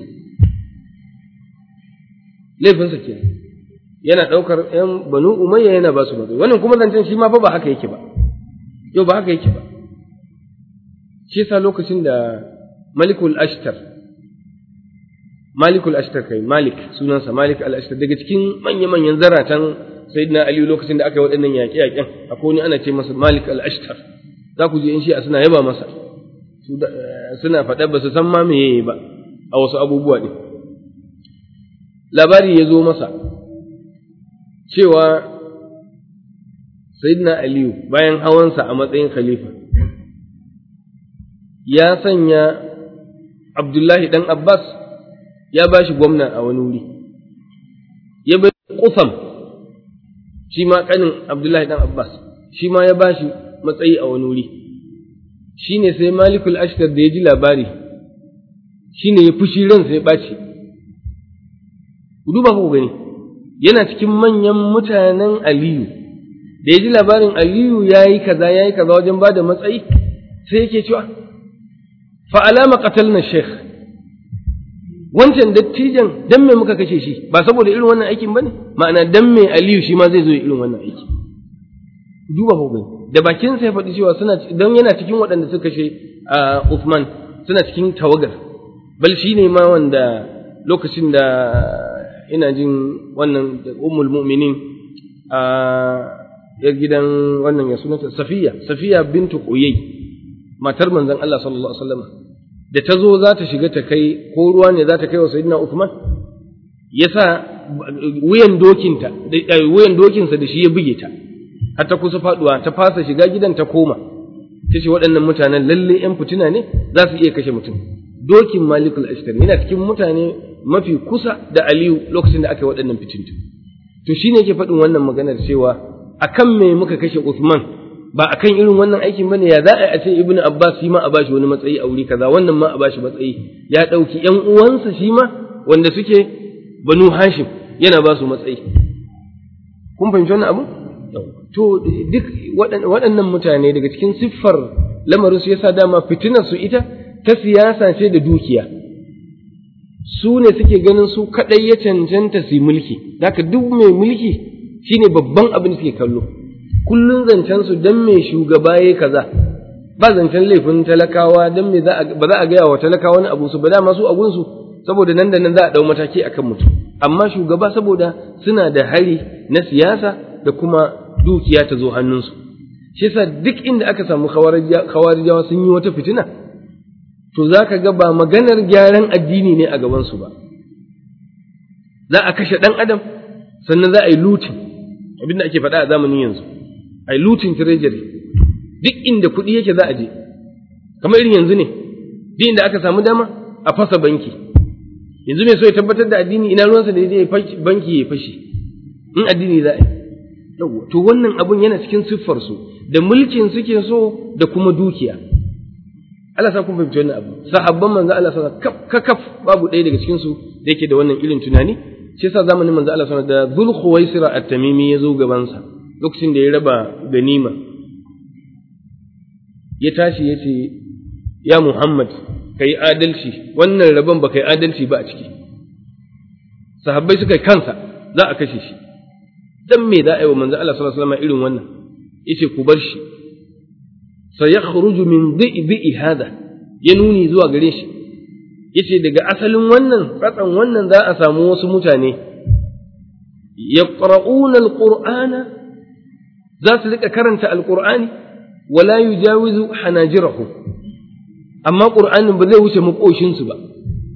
laifinsa ke yana ɗaukar ‘yan banu umayya yana ba su matsayi wannan kuma zancen shi ma fa ba haka yake ba yau ba haka yake ba shi yasa lokacin da malikul ashtar malikul ashtar kai malik sunansa malik al ashtar daga cikin manya-manyan zaratan sayyidina ali lokacin da aka yi waɗannan yaƙe-yaƙen akwai wani ana ce masa malik al ashtar za ku je in shi a suna yaba masa suna faɗa ba su san ma me ba a wasu abubuwa ɗin labari ya zo masa cewa Sayyidina Aliyu bayan hawansa a matsayin khalifa ya sanya Abdullahi ɗan Abbas ya ba shi gwamna a wani wuri ya bai kusam shi ma ƙanin Abdullahi ɗan Abbas shi ma ya ba shi matsayi a wani wuri shi ne sai Malikul Ashtar da ya ji labari shi ne ya fushi ransa ya ɓaci ku duba ku gani yana cikin manyan mutanen Aliyu da ya ji labarin aliyu ya yi kaza ya yi kaza wajen ba da matsayi sai yake cewa fa alama qatalna sheikh wancan dattijan dan me muka kashe shi ba saboda irin wannan aikin bane ma'ana dan me aliyu shi ma zai zo irin wannan aiki duba ko da bakin sa ya faɗi cewa suna dan yana cikin waɗanda suka kashe Uthman suna cikin tawagar bal shi ne ma wanda lokacin da ina jin wannan ummul mu'minin a ya gidan wannan ya sunanta Safiya Safiya bintu Quyay matar manzon Allah sallallahu alaihi wasallam da ta zo za ta shiga ta kai ko ruwa ne za ta kai wa sayyidina Uthman yasa wuyan dokinta wuyan dokinsa da shi ya buge ta har ta kusa faduwa ta fasa shiga gidan ta koma ta ce waɗannan mutanen lalle ‘yan fitina ne za su iya kashe mutum dokin malikul ashtari yana cikin mutane mafi kusa da aliyu lokacin da aka yi waɗannan fitintu to shi ne ke faɗin wannan maganar cewa akan me muka kashe Uthman ba akan irin wannan aikin bane ya za a ce ibnu abbas shi ma a bashi wani matsayi a wuri kaza wannan ma a bashi matsayi ya ɗauki ‘yan uwansa shi ma wanda suke banu hashim yana ba su matsayi kun fahimci wannan abu to duk waɗannan mutane daga cikin siffar lamarin su yasa dama fitinar su ita ta siyasa ce da dukiya su ne suke ganin su kaɗai ya cancanta su mulki haka duk mai mulki shine babban abin da suke kallo kullun zancen su dan mai shugaba yayi kaza ba zancen laifin talakawa dan me ba za a gaya wa talakawa wani abu su ba dama su abun su saboda nan da nan za a dau mataki akan mutum amma shugaba saboda suna da hari na siyasa da kuma dukiya ta zo hannunsu shi yasa duk inda aka samu khawarijawa sun yi wata fitina to za ka ga ba maganar gyaran addini ne a gabansu ba za a kashe ɗan adam sannan za a yi lutin abinda ake faɗa a zamanin yanzu a yi lutin treasury duk inda kuɗi yake za a je kamar irin yanzu ne duk inda aka samu dama a fasa banki yanzu mai so ya tabbatar da addini ina ruwansa da ya banki ya fashi in addini za a yi to wannan abun yana cikin siffarsu da mulkin suke so da kuma dukiya Allah sa kun fahimci wannan abu sahabban manzo Allah sa kaf kaf babu ɗaya daga cikin su da yake da wannan irin tunani shi yasa zamanin manzo Allah sa da Dhul Khuwaisira at-Tamimi ya zo gaban sa lokacin da ya raba ganima ya tashi ya ce ya Muhammad kai adalci wannan rabon ba kai adalci ba a ciki sahabbai suka kansa za a kashe shi dan me za a yi wa manzo Allah sallallahu alaihi wasallam irin wannan yace ku bar shi sayakhruju min dhi'i hada ya nuni zuwa gare shi yace daga asalin wannan tsatsan wannan za a samu wasu mutane yaqra'una alqur'ana za su rika karanta alqur'ani wala yujawizu hanajirahu amma qur'anin ba zai wuce makoshin su ba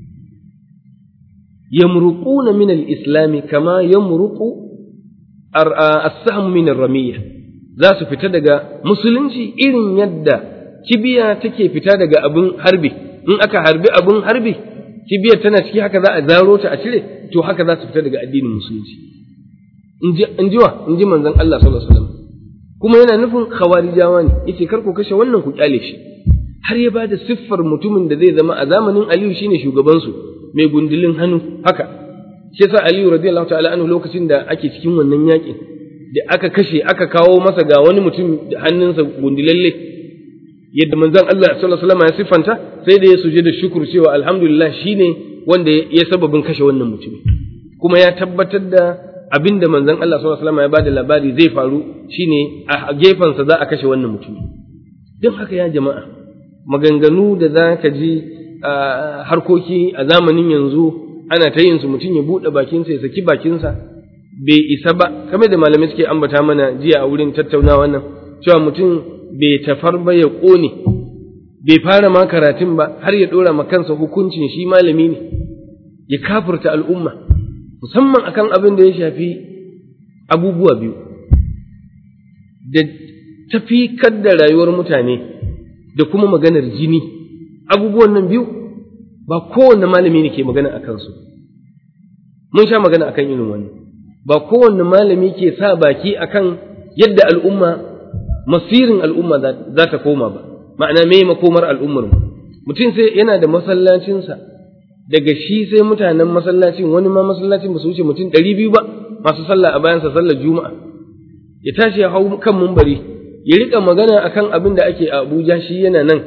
yamruquna min al-islam kama yamruqu as-sahm min ar-ramiyya za su fita daga musulunci irin yadda kibiya take fita daga abin harbi in aka harbi abin harbi kibiyar tana ciki haka za a zaro ta a cire to haka za su fita daga addinin musulunci in ji wa in ji manzon Allah sallallahu alaihi wasallam kuma yana nufin khawarijawa ne yace kar ku kashe wannan ku kyale shi har ya bada siffar mutumin da zai zama a zamanin Aliyu shine shugaban su mai gundulin hannu haka shi yasa Aliyu radiyallahu ta'ala anhu lokacin da ake cikin wannan yakin da aka kashe aka kawo masa ga wani mutum da hannunsa gundulalle yadda manzon Allah sallallahu alaihi wasallam ya siffanta sai da ya suje da shukuru cewa alhamdulillah shine wanda ya sababin kashe wannan mutum kuma ya tabbatar da abinda manzon Allah sallallahu alaihi wasallam ya bada labari zai faru shine a gefensa za a kashe wannan mutum don haka ya jama'a maganganu da za ka ji harkoki a zamanin yanzu ana ta yin su mutum ya buɗe bakinsa ya saki bakinsa bai isa ba kamar da malamai suke ambata mana jiya a wurin tattauna wannan cewa mutum bai tafar ba ya ƙone bai fara ma karatun ba har ya ɗora ma kansa hukuncin shi malami ne ya kafurta al'umma musamman akan abin da ya shafi abubuwa biyu da tafi da rayuwar mutane da kuma maganar jini abubuwan nan biyu ba kowanne malami ne ke magana a kansu mun sha magana akan irin wannan ba kowanne malami ke sa baki akan yadda al'umma masirin al'umma za ta koma ba ma'ana me makomar al'ummar mu mutum sai yana da masallacinsa daga shi sai mutanen masallacin wani ma masallacin ba su wuce mutum ɗari biyu ba masu sallah a bayansa sallar juma'a ya tashi ya hau kan mumbari ya rika magana akan abin da ake a Abuja shi yana nan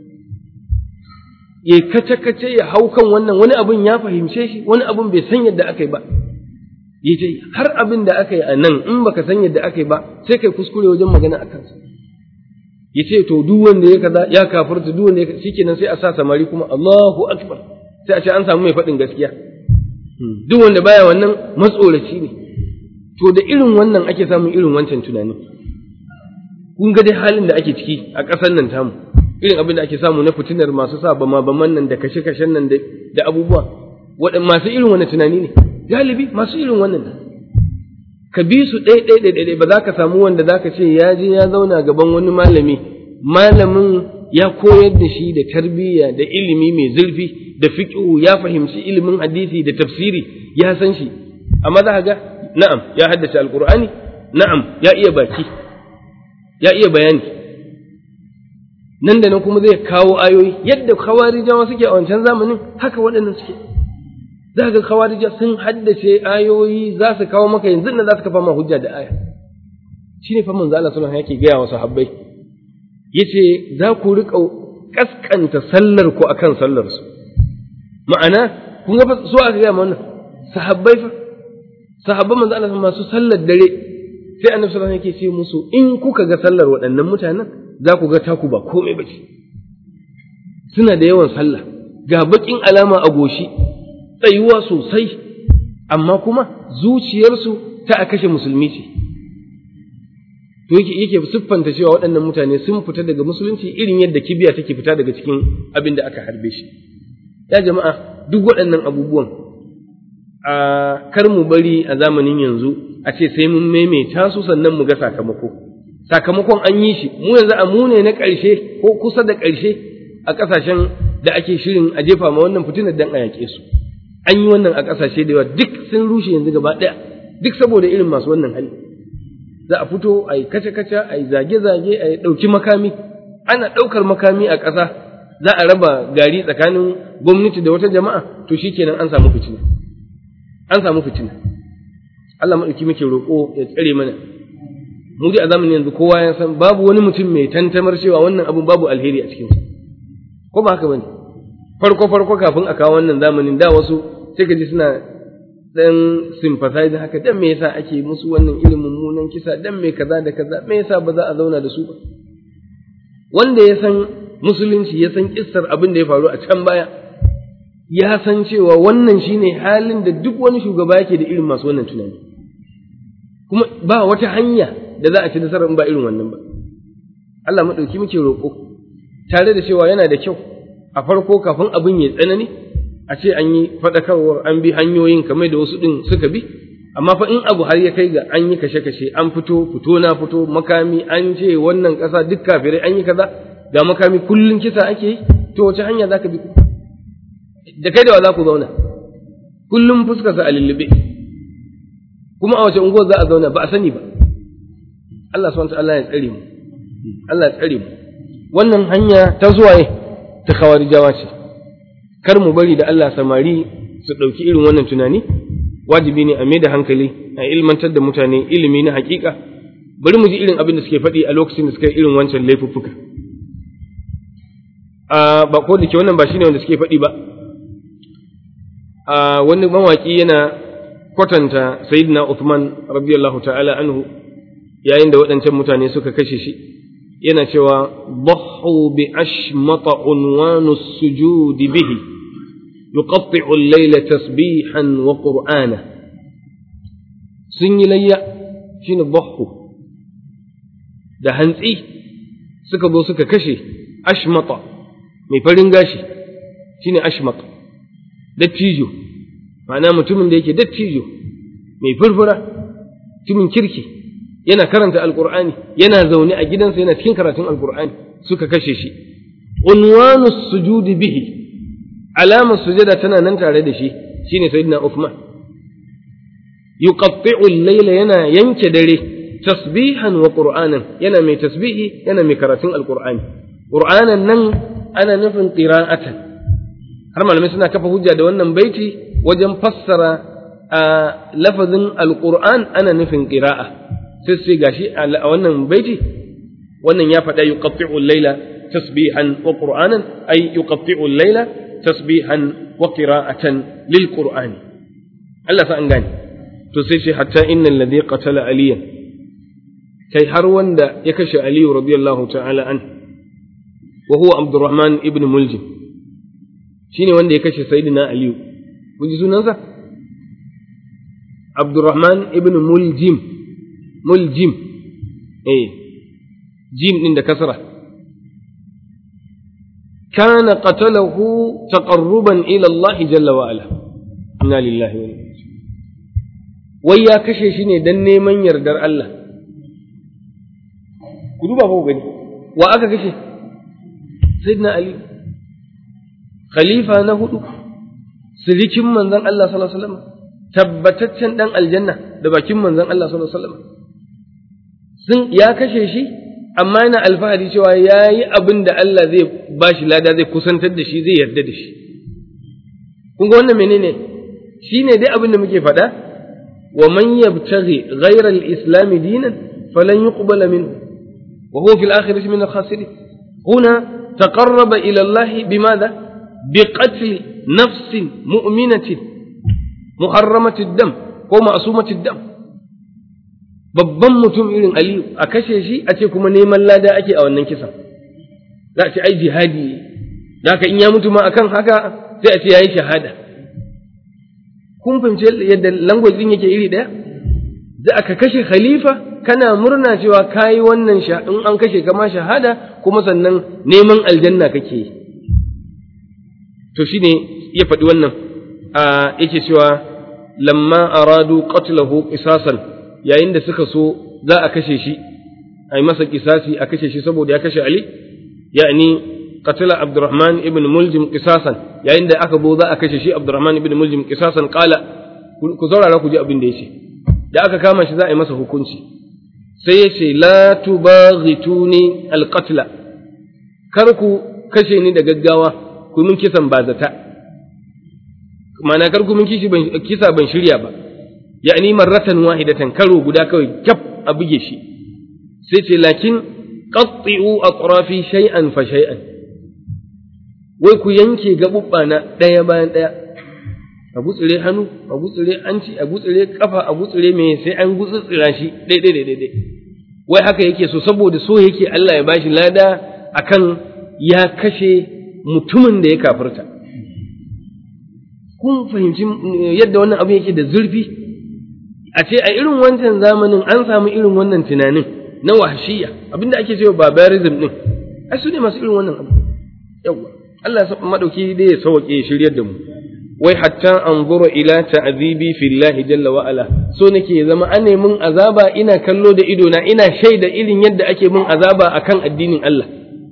ya kace kace ya hau kan wannan wani abin ya fahimce shi wani abin bai san yadda aka yi ba ya ce har abin da aka yi a nan in baka san yadda aka yi ba sai kai kuskure wajen magana a kansa ya ce to duk wanda ya kaza ya kafirta duk wanda ya shikenan sai a sa samari kuma Allahu akbar sai a ce an samu mai faɗin gaskiya duk wanda baya wannan matsoraci ne to da irin wannan ake samun irin wancan tunani kun ga dai halin da ake ciki a ƙasar nan tamu irin abin da ake samu na fitinar masu sa bama baman nan da kashe-kashen nan da abubuwa waɗanda masu irin wannan tunani ne galibi masu irin wannan ne ka bi su ɗaya ɗaya ɗaya ɗaya ba za ka samu wanda za ka ce ya je ya zauna gaban wani malami malamin ya koyar da shi da tarbiyya da ilimi mai zurfi da fiqhu ya fahimci ilimin hadisi da tafsiri ya san shi amma za ka ga na'am ya haddace alqur'ani na'am ya iya baki ya iya bayani nan da nan kuma zai kawo ayoyi yadda khawarijawa suke a wancan zamanin haka waɗannan suke za ga khawarija sun haddace ayoyi za su kawo maka yanzu nan za su kafa ma hujja da aya shine fa manzo Allah sallallahu alaihi wasallam yake gaya wa sahabbai yace za ku riƙa kaskanta sallar ku akan sallar su ma'ana kun ga so aka gaya mana sahabbai fa sahabban manzo Allah masu sallar dare sai annabi sallallahu alaihi wasallam yake ce musu in kuka ga sallar waɗannan mutanen za ku ga taku ba komai ba ce suna da yawan sallah ga baƙin alama a goshi tsayuwa sosai amma kuma zuciyarsu ta a kashe musulmi ce to yake yake siffanta cewa waɗannan mutane sun fita daga musulunci irin yadda kibiya take fita daga cikin abin da aka harbe shi ya jama'a duk waɗannan abubuwan a kar mu bari a zamanin yanzu a ce sai mun maimaita su sannan mu ga sakamako sakamakon an yi shi mu yanzu a mu ne na ƙarshe ko kusa da ƙarshe a ƙasashen da ake shirin a jefa ma wannan fitinar dan a yaƙe su an yi wannan a ƙasashe da yawa duk sun rushe yanzu gaba ɗaya duk saboda irin masu wannan hali za a fito a yi kace-kace a yi zage-zage a yi ɗauki makami ana ɗaukar makami a ƙasa za a raba gari tsakanin gwamnati da wata jama'a to shikenan an samu fitina an samu fitina Allah maɗauki muke roƙo ya tsare mana mu dai a zamanin yanzu kowa ya san babu wani mutum mai tantamar cewa wannan abun babu alheri a cikinsa ko ba haka bane farko farko kafin a kawo wannan zamanin da wasu sai ka ji suna dan sympathize haka dan me yasa ake musu wannan irin mummunan kisa dan me kaza da kaza me yasa ba za a zauna da su ba wanda ya san musulunci ya san kissar abin da ya faru a can baya ya san cewa wannan shine halin da duk wani shugaba yake da irin masu wannan tunani kuma ba wata hanya da za a ci nasarar in ba irin wannan ba Allah maɗauki muke roƙo tare da cewa yana da kyau a farko kafin abin ya tsanani a ce an yi faɗakarwar an bi hanyoyin kamar da wasu ɗin suka bi amma fa in abu har ya kai ga an yi kashe-kashe an fito fito na fito makami an ce wannan ƙasa duk kafirai an yi kaza ga makami kullum kisa ake yi to wace hanya za ka bi da kai da wa za ku zauna kullum fuskarsa a lullube kuma a wace unguwar za a zauna ba a sani ba Allah subhanahu Allah ya tsare mu Allah ya tsare mu wannan hanya ta zuwa ne ta khawarijawa ce kar mu bari da Allah samari su ɗauki irin wannan tunani wajibi ne a mai da hankali a ilmantar da mutane ilimi na hakika bari mu ji irin abin da suke faɗi a lokacin da suka yi irin wancan laifuffuka a ba ko da ke wannan ba shine wanda suke faɗi ba a wani mawaki yana kwatanta sayyidina Uthman radiyallahu ta'ala anhu yayin da waɗancan mutane suka kashe shi yana cewa ضحوا بأشمط عنوان السجود به يقطع الليل تسبيحا وقرآنا sun yi layya shine ضحوا da hantsi suka zo suka kashe ashmata mai farin gashi shine ashmata dattijo ma'ana mutumin da yake dattijo mai furfura mutumin kirki yana karanta alkur'ani yana zaune a gidansa yana cikin karatun alkur'ani suka kashe shi unwanu sujudi bihi alamar sujada tana nan tare da shi shine sayyidina Uthman yuqatti'u al-layla yana yanke dare tasbihan wa qur'anan yana mai tasbihi yana mai karatun alkur'ani qur'anan nan ana nufin qira'atan har malamai suna kafa hujja da wannan baiti wajen fassara a lafazin alkur'an ana nufin qira'a sai sai gashi a wannan baiti wannan ya faɗa yuqatti'u al-laila tasbihan wa qur'anan ay yuqatti'u al-laila tasbihan wa qira'atan lil qur'ani Allah sa an gane to sai shi hatta innal ladhi qatala aliyan kai har wanda ya kashe aliyu radiyallahu ta'ala an wa huwa abdurrahman ibn muljim shine wanda ya kashe sayyidina aliyu kun ji sunansa abdurrahman ibn muljim muljim eh jim din da kasra kana qatalahu taqarruban ila Allah jalla wa ala inna lillahi wa inna wai ya kashe shi ne dan neman yardar Allah ku duba ko gani wa aka kashe sayyidina ali khalifa na hudu sirikin manzon Allah sallallahu alaihi wasallam tabbataccen dan aljanna da bakin manzon Allah sallallahu alaihi wasallam sun ya kashe shi amma yana alfahari cewa yayi abin da Allah zai bashi lada zai kusantar da shi zai yarda da shi kun ga wannan menene shine dai abin da muke faɗa wa man yabtaghi ghayra al-islam dinan falan yuqbala minhu wa huwa fil akhirati min al-khasirin huna taqarraba ila Allah bimadha biqatl nafsin mu'minatin muharramati dam ko ma'sumati dam babban mutum irin Aliyu a kashe shi a ce kuma neman lada ake a wannan kisan za a ce ai jihadi da haka in ya mutu ma akan haka sai a ce yayi shahada kun fahimci yadda language din yake iri daya da aka kashe khalifa kana murna cewa kayi wannan in an kashe kama shahada kuma sannan neman aljanna kake yi to shine ya faɗi wannan a yake cewa lamma aradu qatlahu qisasan yayin da suka so za a kashe shi a yi masa kisasi a kashe shi saboda ya kashe Ali ya'ni qatala Abdurrahman ibn Muljim qisasan yayin da aka zo za a kashe shi Abdurrahman ibn Muljim qisasan qala ku zaurara ku ji abin da yace da aka kama shi za a yi masa hukunci sai ya ce la tubaghituni alqatla kar ku kashe ni da gaggawa ku min kisan bazata ma'ana kar ku min kisa ban shirya ba ya'ni marratan wahidatan karo guda kawai kyaf a buge shi sai ce lakin qatti'u atrafi shay'an fa shay'an wai ku yanke gabubba na ɗaya bayan ɗaya a gutsire hannu a gutsire anci a gutsire kafa a gutsire me sai an gutsutsira shi daidai daidai daidai wai haka yake so saboda so yake Allah ya bashi lada akan ya kashe mutumin da ya kafirta kun fahimci yadda wannan abu yake da zurfi a ce a irin wancan zamanin an samu irin wannan tunanin na wahshiya abinda ake cewa barbarism din ai su ne masu irin wannan abu yawa Allah ya madauki dai ya sauke ya shiryar da mu wai hatta anzura ila ta'zibi fillahi jalla wa ala so nake ya zama an mun azaba ina kallo da ido na ina shaida irin yadda ake mun azaba akan addinin Allah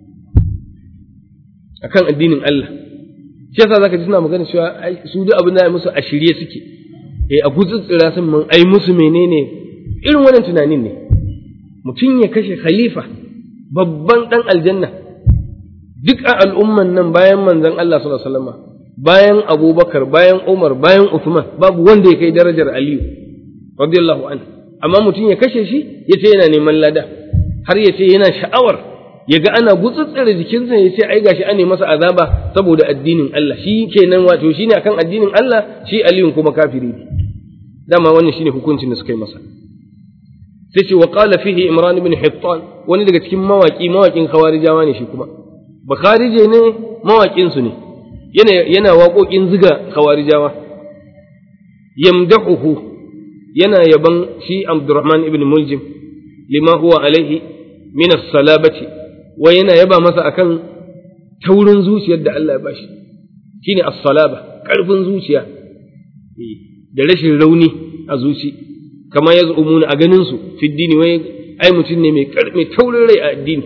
akan addinin Allah shi yasa zaka ji suna magana cewa su duk abin da ya musu a shirye suke eh a gutsutsura sun mun ai musu menene irin wannan tunanin ne mutum ya kashe khalifa babban dan aljanna duk a al'umman nan bayan manzon Allah sallallahu alaihi wasallam bayan Abubakar bayan Umar bayan Uthman babu wanda ya kai darajar Aliyu radiyallahu anhu amma mutum ya kashe shi ya ce yana neman lada har ya ce yana sha'awar ya ga ana gutsutsura jikinsa ya ce ai gashi ane masa azaba saboda addinin Allah shi kenan wato shine akan addinin Allah shi Aliyun kuma kafiri ne dama wannan shine hukuncin da suka yi masa sai ce wa qala fihi Imran ibn Hittan wani daga cikin mawaki mawakin khawarijawa ne shi kuma bakharije ne mawakin su ne yana yana waƙoƙin ziga khawarijawa yamdahuhu yana yaban shi Abdurrahman ibn Muljim lima huwa alaihi min as-salabati wa yana yaba masa akan taurin zuciyar da Allah ya bashi shine as-salaba karfin zuciya da rashin rauni a zuci kama yaz'umuna a ganin su fi dini wai ai mutum ne mai mai taurin rai a addini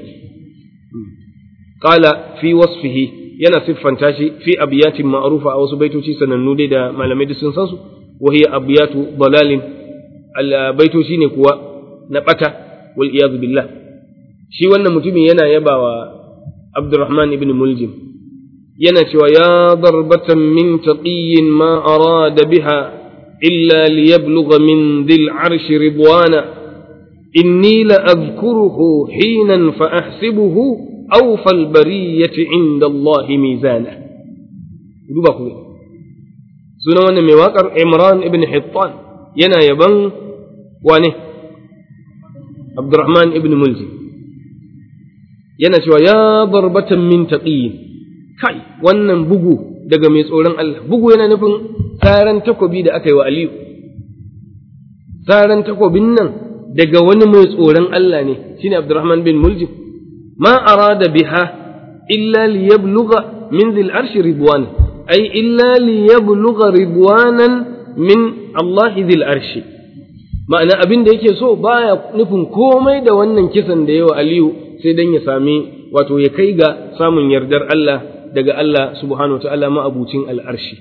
qala fi wasfihi yana siffanta shi fi abiyatin ma'rufa a wasu baitoci sanannu dai da malamai duk sun san su wa hiya abiyatu dalalin al baitoci ne kuwa na bata wal iyad billah shi wannan mutumin yana yabawa Abdurrahman ibn Muljim yana cewa ya darbatan min taqiyyin ma arada biha illa liyablugha min dhil arsh ridwana inni la azkuruhu hinan fa ahsibuhu awfal bariyati inda Allah mizana duba ku sunan wannan mai waƙar Imran ibn Hittan yana yaban wane Abdurrahman ibn Muljim yana cewa ya barbatan min taqiyin kai wannan bugu daga mai tsoron Allah bugu yana nufin tsaran takobi da aka yi wa Aliyu tsaran takobin nan daga wani mai tsoron Allah ne shine Abdurrahman bin Muljim ma arada biha illa liyablugha min dhil arshi ridwan ay illa liyablugha ridwanan min Allah dhil arshi ma'ana abin da yake so baya nufin komai da wannan kisan da yawa Aliyu sai dan ya sami wato ya kai ga samun yardar Allah daga Allah subhanahu wa ta'ala ma'abucin al'arshi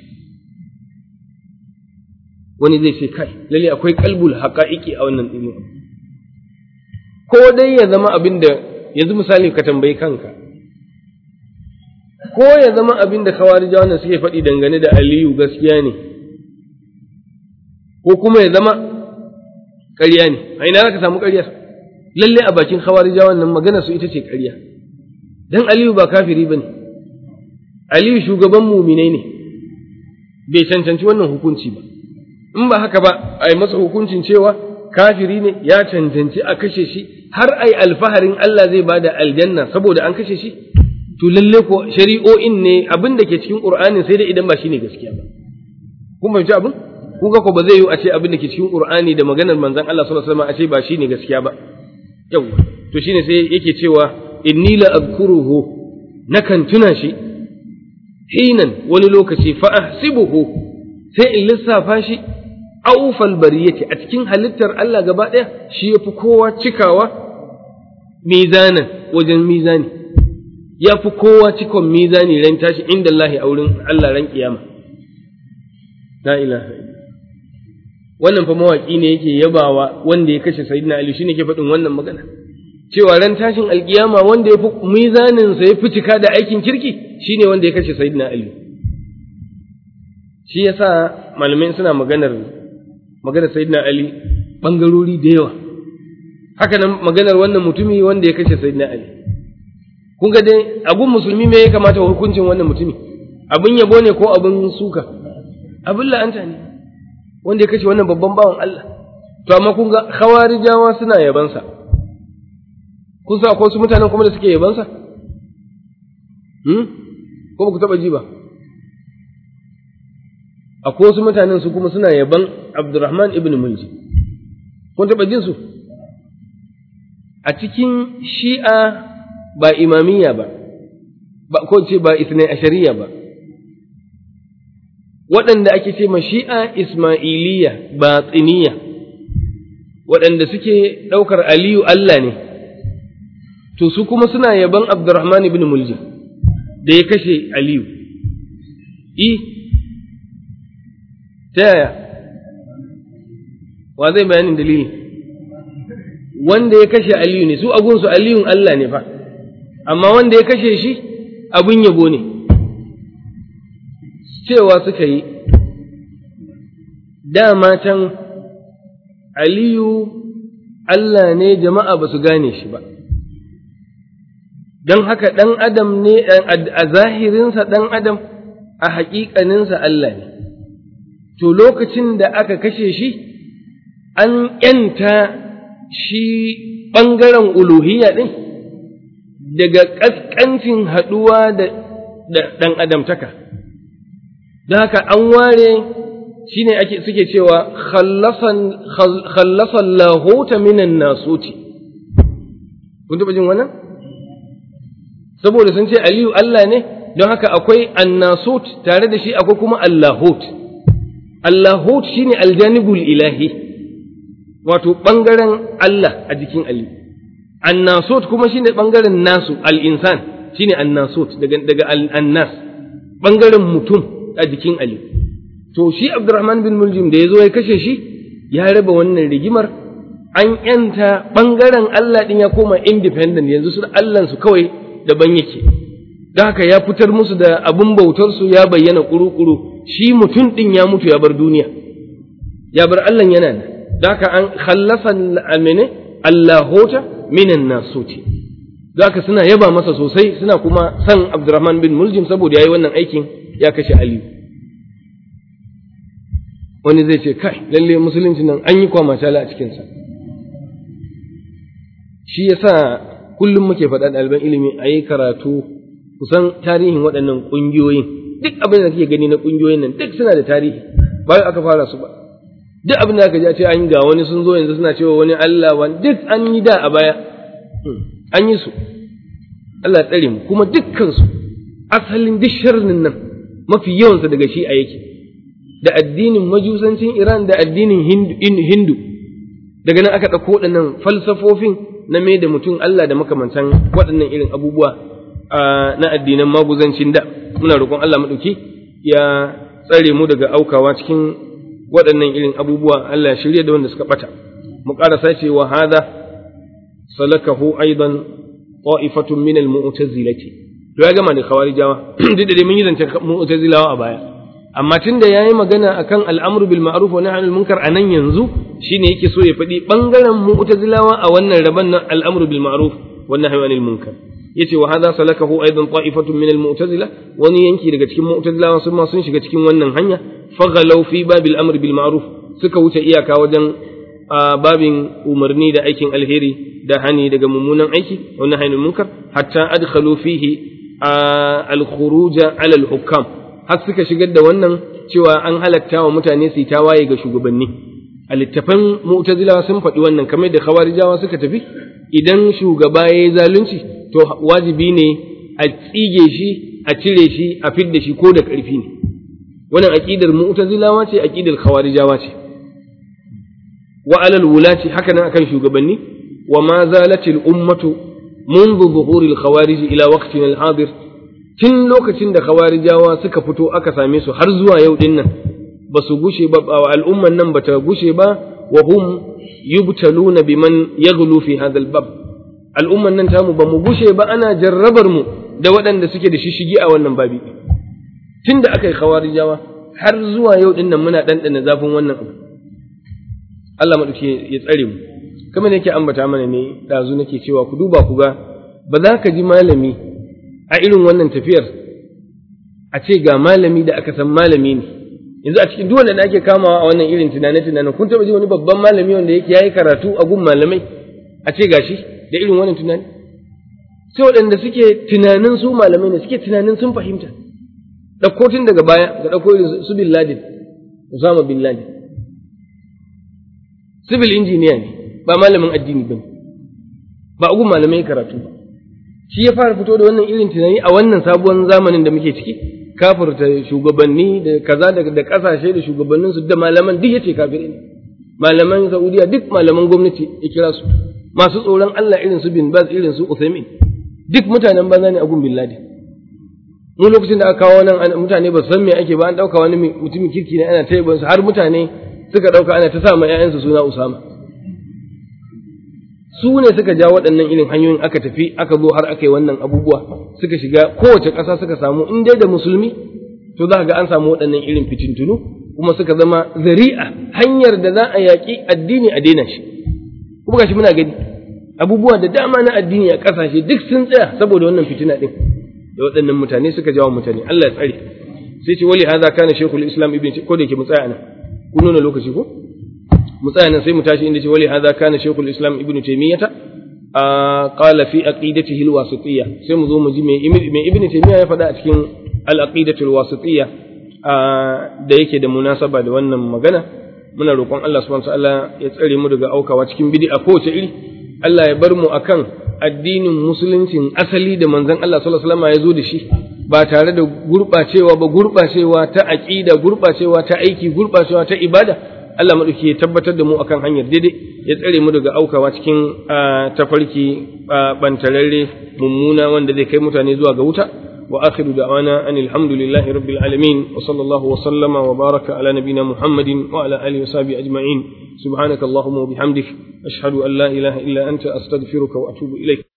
wani zai ce kai lalle akwai kalbul haƙa'iƙi a wannan ɗin ko dai ya zama abin da yanzu misali ka tambayi kanka ko ya zama abin da kawarija wannan suke faɗi dangane da aliyu gaskiya ne ko kuma ya zama ƙarya ne a ina za ka samu ƙaryar lalle a bakin kawarija wannan magana su ita ce ƙarya dan aliyu ba kafiri ba ne aliyu shugaban muminai ne bai cancanci wannan hukunci ba in ba haka ba a yi masa hukuncin cewa kafiri ne ya cancanci a kashe shi har a yi alfaharin Allah zai ba da aljanna saboda an kashe shi to lalle ko shari'o'in ne abin da ke cikin Qur'ani sai dai idan ba shine gaskiya ba kun fahimci abin kun ga ko ba zai yi a ce abin da ke cikin Qur'ani da maganar manzon Allah sallallahu alaihi wasallam a ce ba shine gaskiya ba yawa to shine sai yake cewa inni la azkuruhu nakan tuna shi hinan wani lokaci fa ahsibuhu sai in lissafa shi aufal bariyati a cikin halittar Allah gaba ɗaya shi ya fi kowa cikawa mizanan wajen mizani ya fi kowa cikon mizani ran tashi inda Allah a wurin Allah ran kiyama la ilaha wannan fa mawaki ne yake yabawa wanda ya kashe sayyidina Ali shine ke faɗin wannan magana cewa ran tashin alkiyama wanda ya fi mizanin sa ya fi cika da aikin kirki shine wanda ya kashe sayyidina Ali shi yasa malamai suna maganar maganar sayyidina Ali bangarori da yawa haka nan maganar wannan mutumi wanda ya kashe sayyidina Ali kun ga dai abun musulmi me ya kamata hukuncin wannan mutumi abun yabo ne ko abun suka abun la'anta ne wanda ya kashe wannan babban bawan Allah to amma kun ga khawarijawa suna yabansa kun sa akwai wasu mutanen kuma da suke yabansa hmm ko ba ku taba ji ba akwai wasu mutanen su kuma suna yaban Abdurrahman ibn Mulji kun taba jin su a cikin Shi'a ba imamiyya ba ba ko ce ba isnai ashariya ba waɗanda ake ce ma Shi'a Ismailiyya batsiniya waɗanda suke ɗaukar Aliyu Allah ne to su kuma suna yaban Abdurrahman ibn Mulji da ya kashe Aliyu i ta yaya wa zai bayanin dalili wanda ya kashe aliyu ne su agunsu aliyun Allah ne fa amma wanda ya kashe shi abin yabo ne cewa suka yi dama can aliyu Allah ne jama'a ba su gane shi ba don haka ɗan adam ne a zahirinsa ɗan adam a haƙiƙaninsa Allah ne to lokacin da aka kashe shi an ‘yanta shi ɓangaren uluhiyya ɗin daga ƙasƙancin haɗuwa da ɗan adamtaka don haka an ware shi ne ake suke cewa khallasan lahota minan nasuti kun taɓa jin wannan saboda sun ce aliyu Allah ne don haka akwai annasut tare da shi akwai kuma allahut Allahut shi ne aljanibul ilahi, wato ɓangaren Allah a jikin Ali. Annasut kuma shi ne ɓangaren nasu, al'insan shi ne annasut daga al'annas, ɓangaren mutum a jikin Ali. To, shi Abdurrahman bin Muljim da ya zo ya kashe shi, ya raba wannan rigimar, an ‘yanta ɓangaren Allah ɗin ya koma independent yanzu su Allahnsu kawai daban yake. Da haka ya fitar musu da abin bautarsu ya bayyana ƙuru-ƙuru. shi mutum ɗin ya mutu ya bar duniya, ya bar Allah yana nan, da haka an khallasa amene allahota minan nasuti zaka suna yaba masa sosai suna kuma san Abdurrahman bin Muljim saboda yayi wannan aikin ya kashe Ali wani zai ce kai lalle musulunci nan an yi kwamatala a cikin sa shi yasa kullum muke faɗa ɗaliban ilimi a yi karatu kusan tarihin waɗannan ƙungiyoyin duk abin da kake gani na ƙungiyoyin nan duk suna da tarihi ba aka fara su ba duk abin da aka ji a ce an ga wani sun zo yanzu suna cewa wani Allah wani duk an yi da a baya an yi su Allah tsare mu kuma dukkan su asalin duk sharrin nan mafi yawansa daga shi a yake da addinin majusancin Iran da addinin Hindu daga nan aka ɗauko waɗannan falsafofin na mai da mutum Allah da makamantan waɗannan irin abubuwa na addinan maguzancin da muna roƙon Allah maɗauki ya tsare mu daga aukawa cikin waɗannan irin abubuwa Allah ya shirya da wanda suka ɓata mu ƙarasa ce wa hada salakahu aidan ta'ifatun min al-mu'tazilati to ya gama da khawarijawa duk da dai mun yi zance mu'tazilawa a baya amma tunda yayi magana akan al'amru bil ma'ruf wa nahy anil munkar anan yanzu shine yake so ya faɗi bangaren mu'tazilawa a wannan raban nan al'amru bil ma'ruf wa nahy anil munkar yace wa hadha salakahu aidan ta'ifatun min al mu'tazila wani yanki daga cikin mu'tazilawa sun ma sun shiga cikin wannan hanya faghalau fi babil amri bil ma'ruf suka wuce iyaka wajen babin umarni da aikin alheri da hani daga mummunan aiki wa nahy anil munkar hatta adkhalu fihi al khuruj ala al hukam har suka shigar da wannan cewa an halatta wa mutane su yi tawaye ga shugabanni a littafan mu'tazilawa sun faɗi wannan kamar da khawarijawa suka tafi idan shugaba ya yi zalunci to wajibi ne a tsige shi a cire shi a fidda shi ko da ƙarfi ne wannan aqidar mu'tazilawa ce aqidar khawarijawa ce wa alal wulati haka nan akan shugabanni wa ma zalat al ummatu منذ ظهور الخوارج إلى وقتنا الحاضر tun lokacin da khawarijawa suka fito aka same su har zuwa yau din nan ba su gushe ba al'umman nan bata gushe ba wa hum yubtaluna biman yaghlu fi hadha al-bab al'umman nan tamu ba mu gushe ba ana jarrabar mu da waɗanda suke da shishigi a wannan babi tun da aka yi khawarijawa har zuwa yau din nan muna ɗanɗana zafin wannan abu Allah maɗauki ya tsare mu kamar nake ambata mana ne ɗazu nake cewa ku duba ku ga ba za ka ji malami a irin wannan tafiyar a ce ga malami da aka san malami ne yanzu a cikin duk da ake kamawa a wannan irin tunane-tunanen kun taɓa ji wani babban malami wanda yake yayi karatu a gun malamai a ce gashi da irin wannan tunani sai waɗanda suke tunanin su malamai ne suke tunanin sun fahimta ɗauko tun daga baya ga ɗauko irin su bin ladin Usama bin Ladin civil engineer ne ba malamin addini ba ba a gun malamai karatu ba shi ya fara fito da wannan irin tunani a wannan sabuwar zamanin da muke ciki kafirta shugabanni da kaza da kasashe da shugabanninsu da malaman duk yace kafirai ne malaman Saudiya duk malaman gwamnati ya kira su masu tsoron Allah irin su bin Baz irin su Uthaymeen duk mutanen banza ne a gun bin Laden mu lokacin da aka kawo nan mutane ba san me ake ba an dauka wani mutumin kirki ne ana taiba su har mutane suka dauka ana ta sa ma ƴaƴansu suna Usama su ne suka ja waɗannan irin hanyoyin aka tafi aka zo har aka yi wannan abubuwa suka shiga kowace ƙasa suka samu in dai da musulmi to za ga an samu waɗannan irin fitintunu kuma suka zama zari'a hanyar da za a yaƙi addini a daina shi kuma gashi muna gani abubuwa da dama na addini a ƙasashe duk sun tsaya saboda wannan fitina ɗin da waɗannan mutane suka jawo mutane Allah ya tsare sai ce wali hadha kana shaykhul islam ibn ko da yake mu tsaya nan kun nuna lokaci ko mu tsaya nan sai mu tashi inda ce wali hadha kana shaykhul islam ibn taymiyah qala fi aqidatihi alwasitiyya sai mu zo mu ji me ibn taymiyah ya faɗa a cikin al-aqidatu alwasitiyya da yake da munasaba da wannan magana muna roƙon Allah subhanahu wa ta'ala ya tsare mu daga aukawa cikin bid'a kowace iri Allah ya bar mu akan addinin musuluncin asali da manzon Allah sallallahu alaihi wasallam ya zo da shi ba tare da gurɓacewa ba gurɓacewa ta aqida gurɓacewa ta aiki gurɓacewa ta ibada Allah madauki ya tabbatar da mu akan hanyar daidai ya tsare mu daga aukawa cikin tafarki bantararre mummuna wanda zai kai mutane zuwa ga wuta wa akhiru da'wana anil hamdulillahi rabbil alamin wa sallallahu wa sallama wa baraka ala nabiyyina muhammadin wa ala alihi wa sahbihi ajma'in subhanakallahumma wa bihamdik ashhadu an la ilaha illa anta astaghfiruka wa atubu ilaik